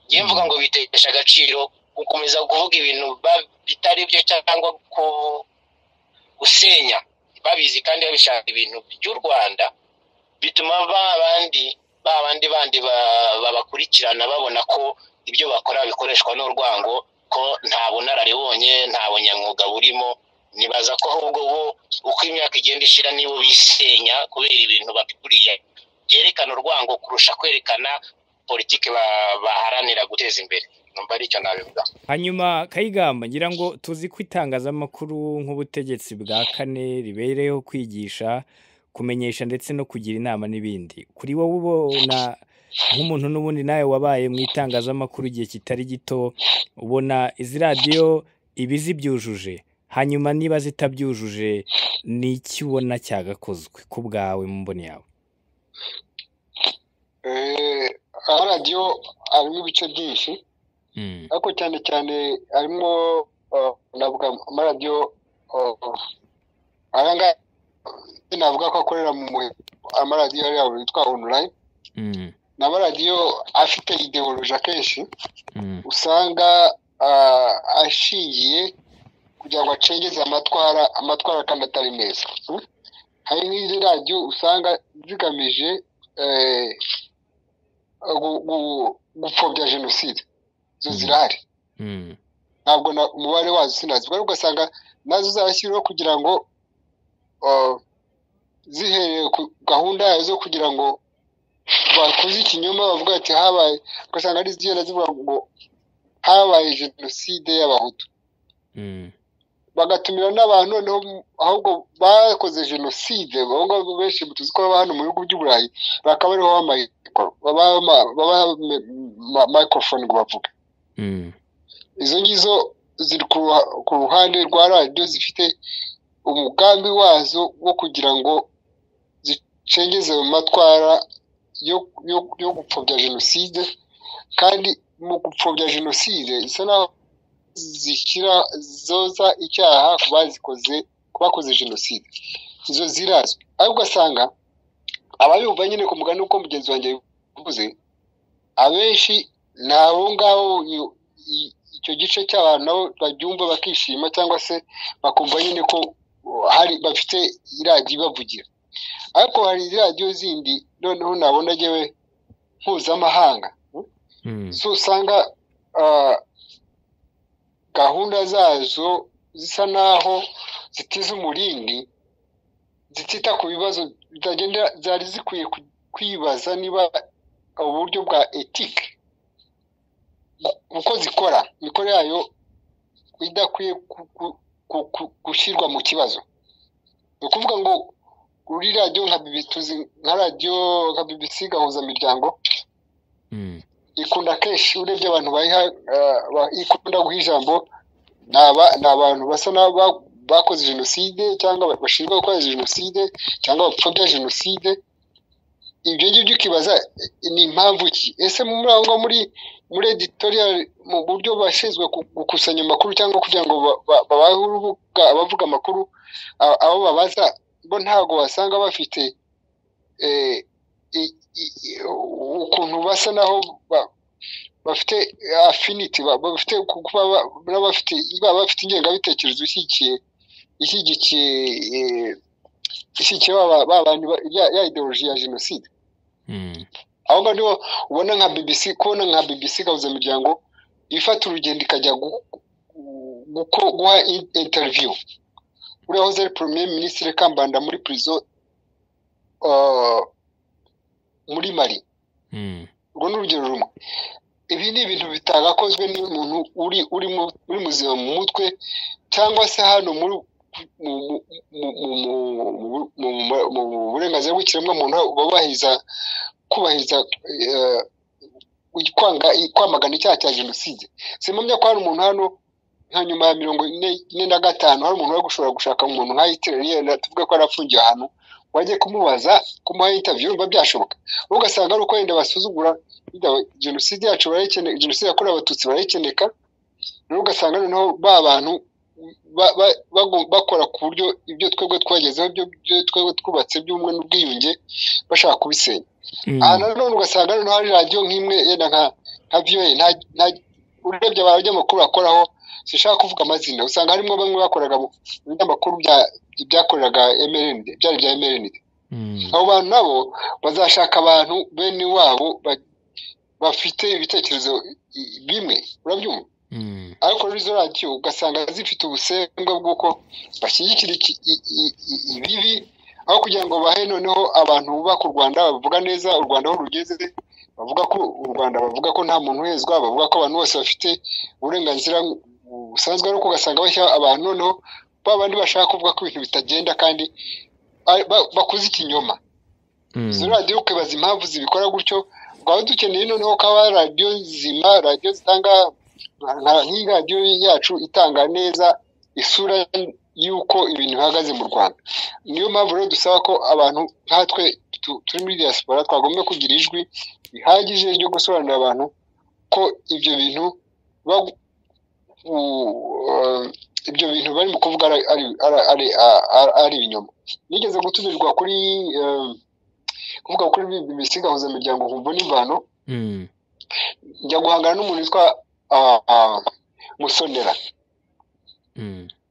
njyewe mvuga ngo bitesha agaciro gukomeza kuvuga ibintu ba- bitari byo cyangwa ku- gusenya babizi kandi babishaka ibintu by'u rwanda bituma ba bandi ba bandi bandi ba- babakurikirana babona ko ibyo bakora bikoreshwa n'urwango ko nta bunararibonye nta bunyamwuga burimo nibaza ko ahubwo bo uko imyaka igenda ishira nibo bisenya kubera ibintu babikuriye byerekana urwango kurusha kwerekana politiki ba- baharanira guteza imbere numva ari icyo nabivuga hanyuma kayigamba ngira ngo tuzi ko itangazamakuru nk'ubutegetsi bwa kane ribereyeho kwigisha kumenyesha ndetse no kugira inama n'ibindi kuri wowe ubona nk'umuntu n'ubundi nawe wabaye mu itangazamakuru igihe kitari gito ubona izi radiyo iba zibyujuje hanyuma niba zitabyujuje ni iki ubona cyagakozwe ku bwawe mu mboni yawe Eh, aho radiyo harimo ibice byinshi Mm, ariko cyane cyane harimo eh, navuga amaradiyo eh, aya ngaya navuga ko akorera mu mu- amaradiyo yabo yitwa online mm, ni amaradiyo afite ideoloji akenshi mm, usanga ah, ashingiye kugira ngo acengeze amatwara amatwara kandi atari meza Mm? hari n'izi radiyo usanga zigamije eh, gu- gu- gupfobya jenoside zo Mm. zirahari mm, ntabwo na- umubare wazo sinazi ariko ugasanga nazo zarashyiriweho kugira ngo ah, zihereye ku gahunda yazo zo kugira ngo bakuze ikinyoma bavuga ati habaye ugasanga ari zigenda zivuga ngo habaye jenoside y'abahutu mm, bagatumira n'abantu noneho mu- ahubwo bakoze jenoside abo ngabo benshi tuzi ko baba hano mu bihugu by'uburayi bakaba ariho b'amikoro babaha microphone ngo bavuge mm, izo ngizo ziri ku ruha- ku ruhande rwa radiyo zifite umugambi wazo wo kugira ngo zicengeze mu matwara yo yo- yo gupfobya jenoside kandi mu gupfobya jenoside isa naho zishyira zoza icyaha ku bazikoze ku bakoze jenoside izo zirazwi ariko ugasanga abayumva nyine ku mugani uko mugenzi wanjye yabivuze abenshi ni abo ngabo i- i- icyo gice cy'abantu nabo babyumva bakishima cyangwa se bakumva nyine ko hari bafite iradiyo ibavugira ariko hari iradiyo zindi noneho nabona ngewe mpuzamahanga so usanga ah, gahunda zazo zisa naho zitiza umurindi zitita ku bibazo zitagenda zari zikwiye ku- kwibaza niba uburyo bwa etike uko zikora imikoro yayo idakwiye ku- ku- ku- ku- gushyirwa mu kibazo ni ukuvuga ngo kuri radiyo nka BBC tuzi nka radiyo nka BBC gahuzamiryango ikunda kenshi urebye abantu bayiha ah, ba- ikunda guha ijambo ni aba- ni abantu basa n'aba bakoze jenoside cyangwa ba- bashinjwa gukora jenoside cyangwa bapfobya jenoside ibyo ngibyo ukibaza eh, ni impamvu ki ese muri aho ngaho muri muri editorial mu buryo bashinzwe gu- gukusanya amakuru cyangwa kugira ngo ba- ba- babahe urubuga abavuga amakuru a- abo babaza bo ntabwo basanga bafite eh, i- i- i- ukuntu basa naho ba- bafite affinity ba- bafite kuba ba- baba bafite baba bafite ingengabitekerezo ishyigikiye ishyigikiye eh, ishyigikiye ba ba- ba bantu ba- ya ya ideology ya jenoside aho ngaho niho ubona nka BBC kubona nka BBC gahuzamiryango ifata urugendo ikajya gu- gu- guko- guha in- interview uriya hoze ari premier ministre kambanda muri prison ah, muri mari urwo ni urugero rumwe ibi ni ibintu bitagakozwe n'umuntu uri uri mu- uri muzima mu mutwe cyangwa se hano muri mu mu- mu- mu- mu- mu- mu- mu- mu burenganzira bw'ikiremwamuntu bubahiriza kubahiriza eh, kwanga kwamagana icyaha cya jenoside simpamya ko hari umuntu hano nka nyuma ya mirongo ine ine na gatanu hari umuntu wari gushobora gushaka umuntu nka hitireriye tuvuge ko yari afungiye ahantu wajye kumubaza kumuha interview yumva byashoboka wowe ugasanga ari uko wenda basuzugura Bijya we- jenoside yacu barayikeneye jenoside yakorewe abatutsi barayikeneka rero ugasanga noneho ba bantu ba- ba- bago- bakora ku buryo ibyo twebwe twagezeho ibyo ibyo twebwe twubatse by'ubumwe n'ubwiyunge bashaka kubisenya aha nanone ugasanga noneho hari radiyo nk'imwe yenda nka nka viyoye urebye abanyamakuru bakoraho sinshaka kuvuga amazina usanga harimo bamwe bakoraga mu binyamakuru bya- byakoreraga mrnd byari bya mrnd abo bantu nabo bazashaka abantu bene wabo ba- bafite ibitekerezo i- bimwe urabyumva ariko rero izo radiyo ugasanga zifite ubusembwa bw'uko bashyigikira iki- i- i- i- ibibi aho kugira ngo bahe noneho abantu bubaka u rwanda bavuga neza u rwanda aho rugeze bavuga ko u rwanda bavuga ko nta muntu uhezwa bavuga ko abantu bose bafite uburenganzira busanzwe ariko ugasanga bashyira abantu noneho ba bandi bashaka kuvuga ko ibintu bitagenda kandi ari- ba- bakoze ikinyoma izo radiyo ukibaza impamvu zibikora gutyo twaba dukeneye noneho ko haba radiyo nzima radiyo zitanga nka- nk'iyi radiyo yacu itanga neza isura y'uko ibintu bihagaze mu rwanda niyo mpamvu rero dusaba ko abantu nkatwe tu- turi muri diaspora twagomba kugira ijwi rihagije ryo gusobanurira abantu ko ibyo bintu bagu- u- ibyo bintu barimo kuvuga ari- ari- ari- ari- ari- ari ibinyoma nigeze gutumirwa kuri eh, kuvuga kuri BBC gahuzamiryango humvo n'imvano njya guhangana n'umuntu witwa ah, ah, musonera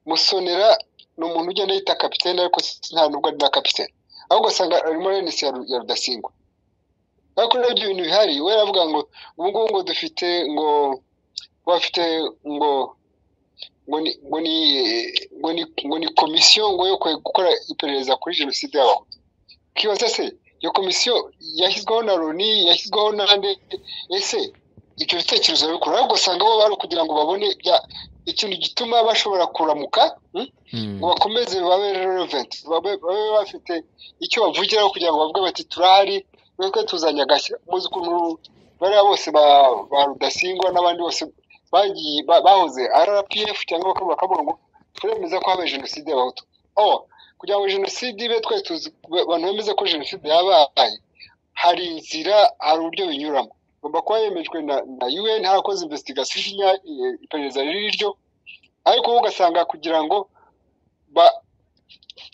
musonera ni umuntu ugenda yita kapitene ariko si- nta nubwo ari na kapitene ahubwo ugasanga arimo arenesi ya Ru- ya rudasingwa ariko rero ibyo bintu bihari we yaravuga ngo ubu ngubu ngo dufite ngo bafite ngo ngo ni ngo ni ngo ni ngo ni komisiyo ngo yo kwe- gukora iperereza kuri jenoside y'abahutu ukibaza se iyo komisiyo yashyizweho na loni yashyizweho n'andi ese ibyo bitekerezo babikora ariko usanga bo bari kugira ngo babone bya- ikintu gituma bashobora kuramuka hmm? ngo bakomeze babe relevant babe babe bafite icyo bavugiraho kugira ngo bavuge bati turahari twebwe tuzanye agashya muzi ukuntu bariya bose ba- ba rudasingwa n'abandi bose bagiye ba- bahoze rpf cyangwa bakaba bakavuga ngo turemeza ko habaye jenoside y'abahutu oh kugira ngo jenoside ibe twese tuzi abantu bemeza ko jenoside yabaye hari inzira hari uburyo binyuramo igomba kuba yemejwe na na un harakoze investigation inya- eh, iperereza riri ryo ariko wowe ugasanga kugira ngo ba-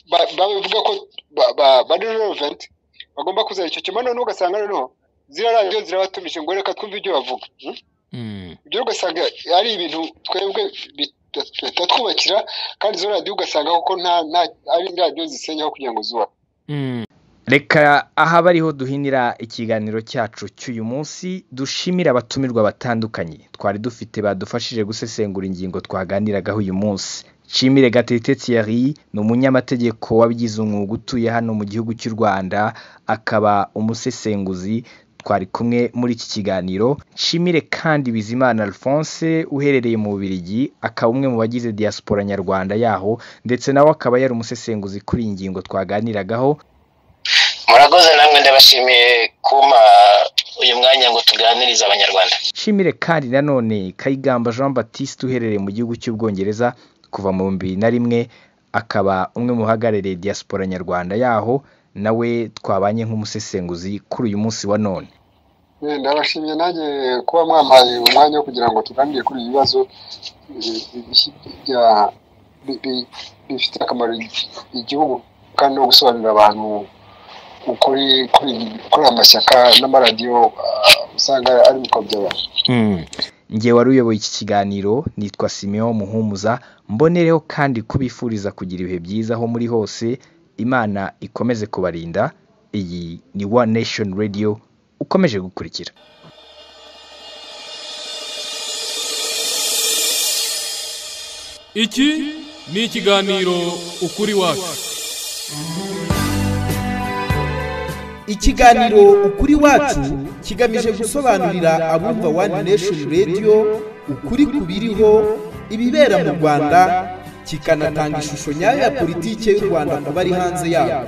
ba- babivuga ko ba- ba- bari relevant bagomba kuzana icyo kimwe noneho ugasanga noneho ziriya radiyo zirabatumije ngo reka twumve ibyo bavuga Hmm? ibyo ugasanga ari ibintu twebwe bitatwubakira kandi izo radiyo ugasanga kuko nta nta ari radiyo zisenyaho kugira ngo zubaho reka aha bariho duhinira ikiganiro cyacu cy'uyu munsi dushimire abatumirwa batandukanye twari dufite badufashije gusesengura ingingo twaganiragaho uyu munsi nshimire gatete thierry ni umunyamategeko wabigize umwuga utuye hano mu gihugu cy'u rwanda akaba umusesenguzi twari kumwe muri iki kiganiro nshimire kandi bizimana alphonse uherereye mu bubirigi akaba umwe mu bagize diaspora nyarwanda yaho ndetse nawe akaba yari umusesenguzi kuri iyi ngingo twaganiragaho murakoze namwe ndabashimiye kumpa uyu mwanya ngo tuganirize abanyarwanda nshimire kandi nanone kayigamba jean batiste uherereye mu gihugu cy'ubwongereza kuva mu bihumbi bibiri na rimwe akaba umwe mu bahagarariye diaspora nyarwanda yaho nawe twabanye nk'umusesenguzi kuri uyu munsi wa none Eh, ndabashimiye nanjye kuba mwampaye umwanya wo kugira ngo tuganire kuri ibi bibazo eh, bi- bya- bi- bi- bifite akamaro igi- igihugu kandi no gusobanurira abantu ukuri kuri kuri aya mashyaka n'amaradiyo ah, usanga ari mu by'abantu ngewe wari uyoboye iki kiganiro nitwa simeon muhumuza mbonereho kandi kubifuriza kugira ibihe byiza aho muri hose imana ikomeze kubarinda iyi ni one nation radio ukomeje gukurikira Iki ni ikiganiro ukuri wacu. ikiganiro ukuri wacu kigamije gusobanurira abumva wani nesheni radiyo ukuri ku biriho ibibera mu rwanda kikanatanga ishusho nyayo ya politiki y'u rwanda ku bari hanze yayo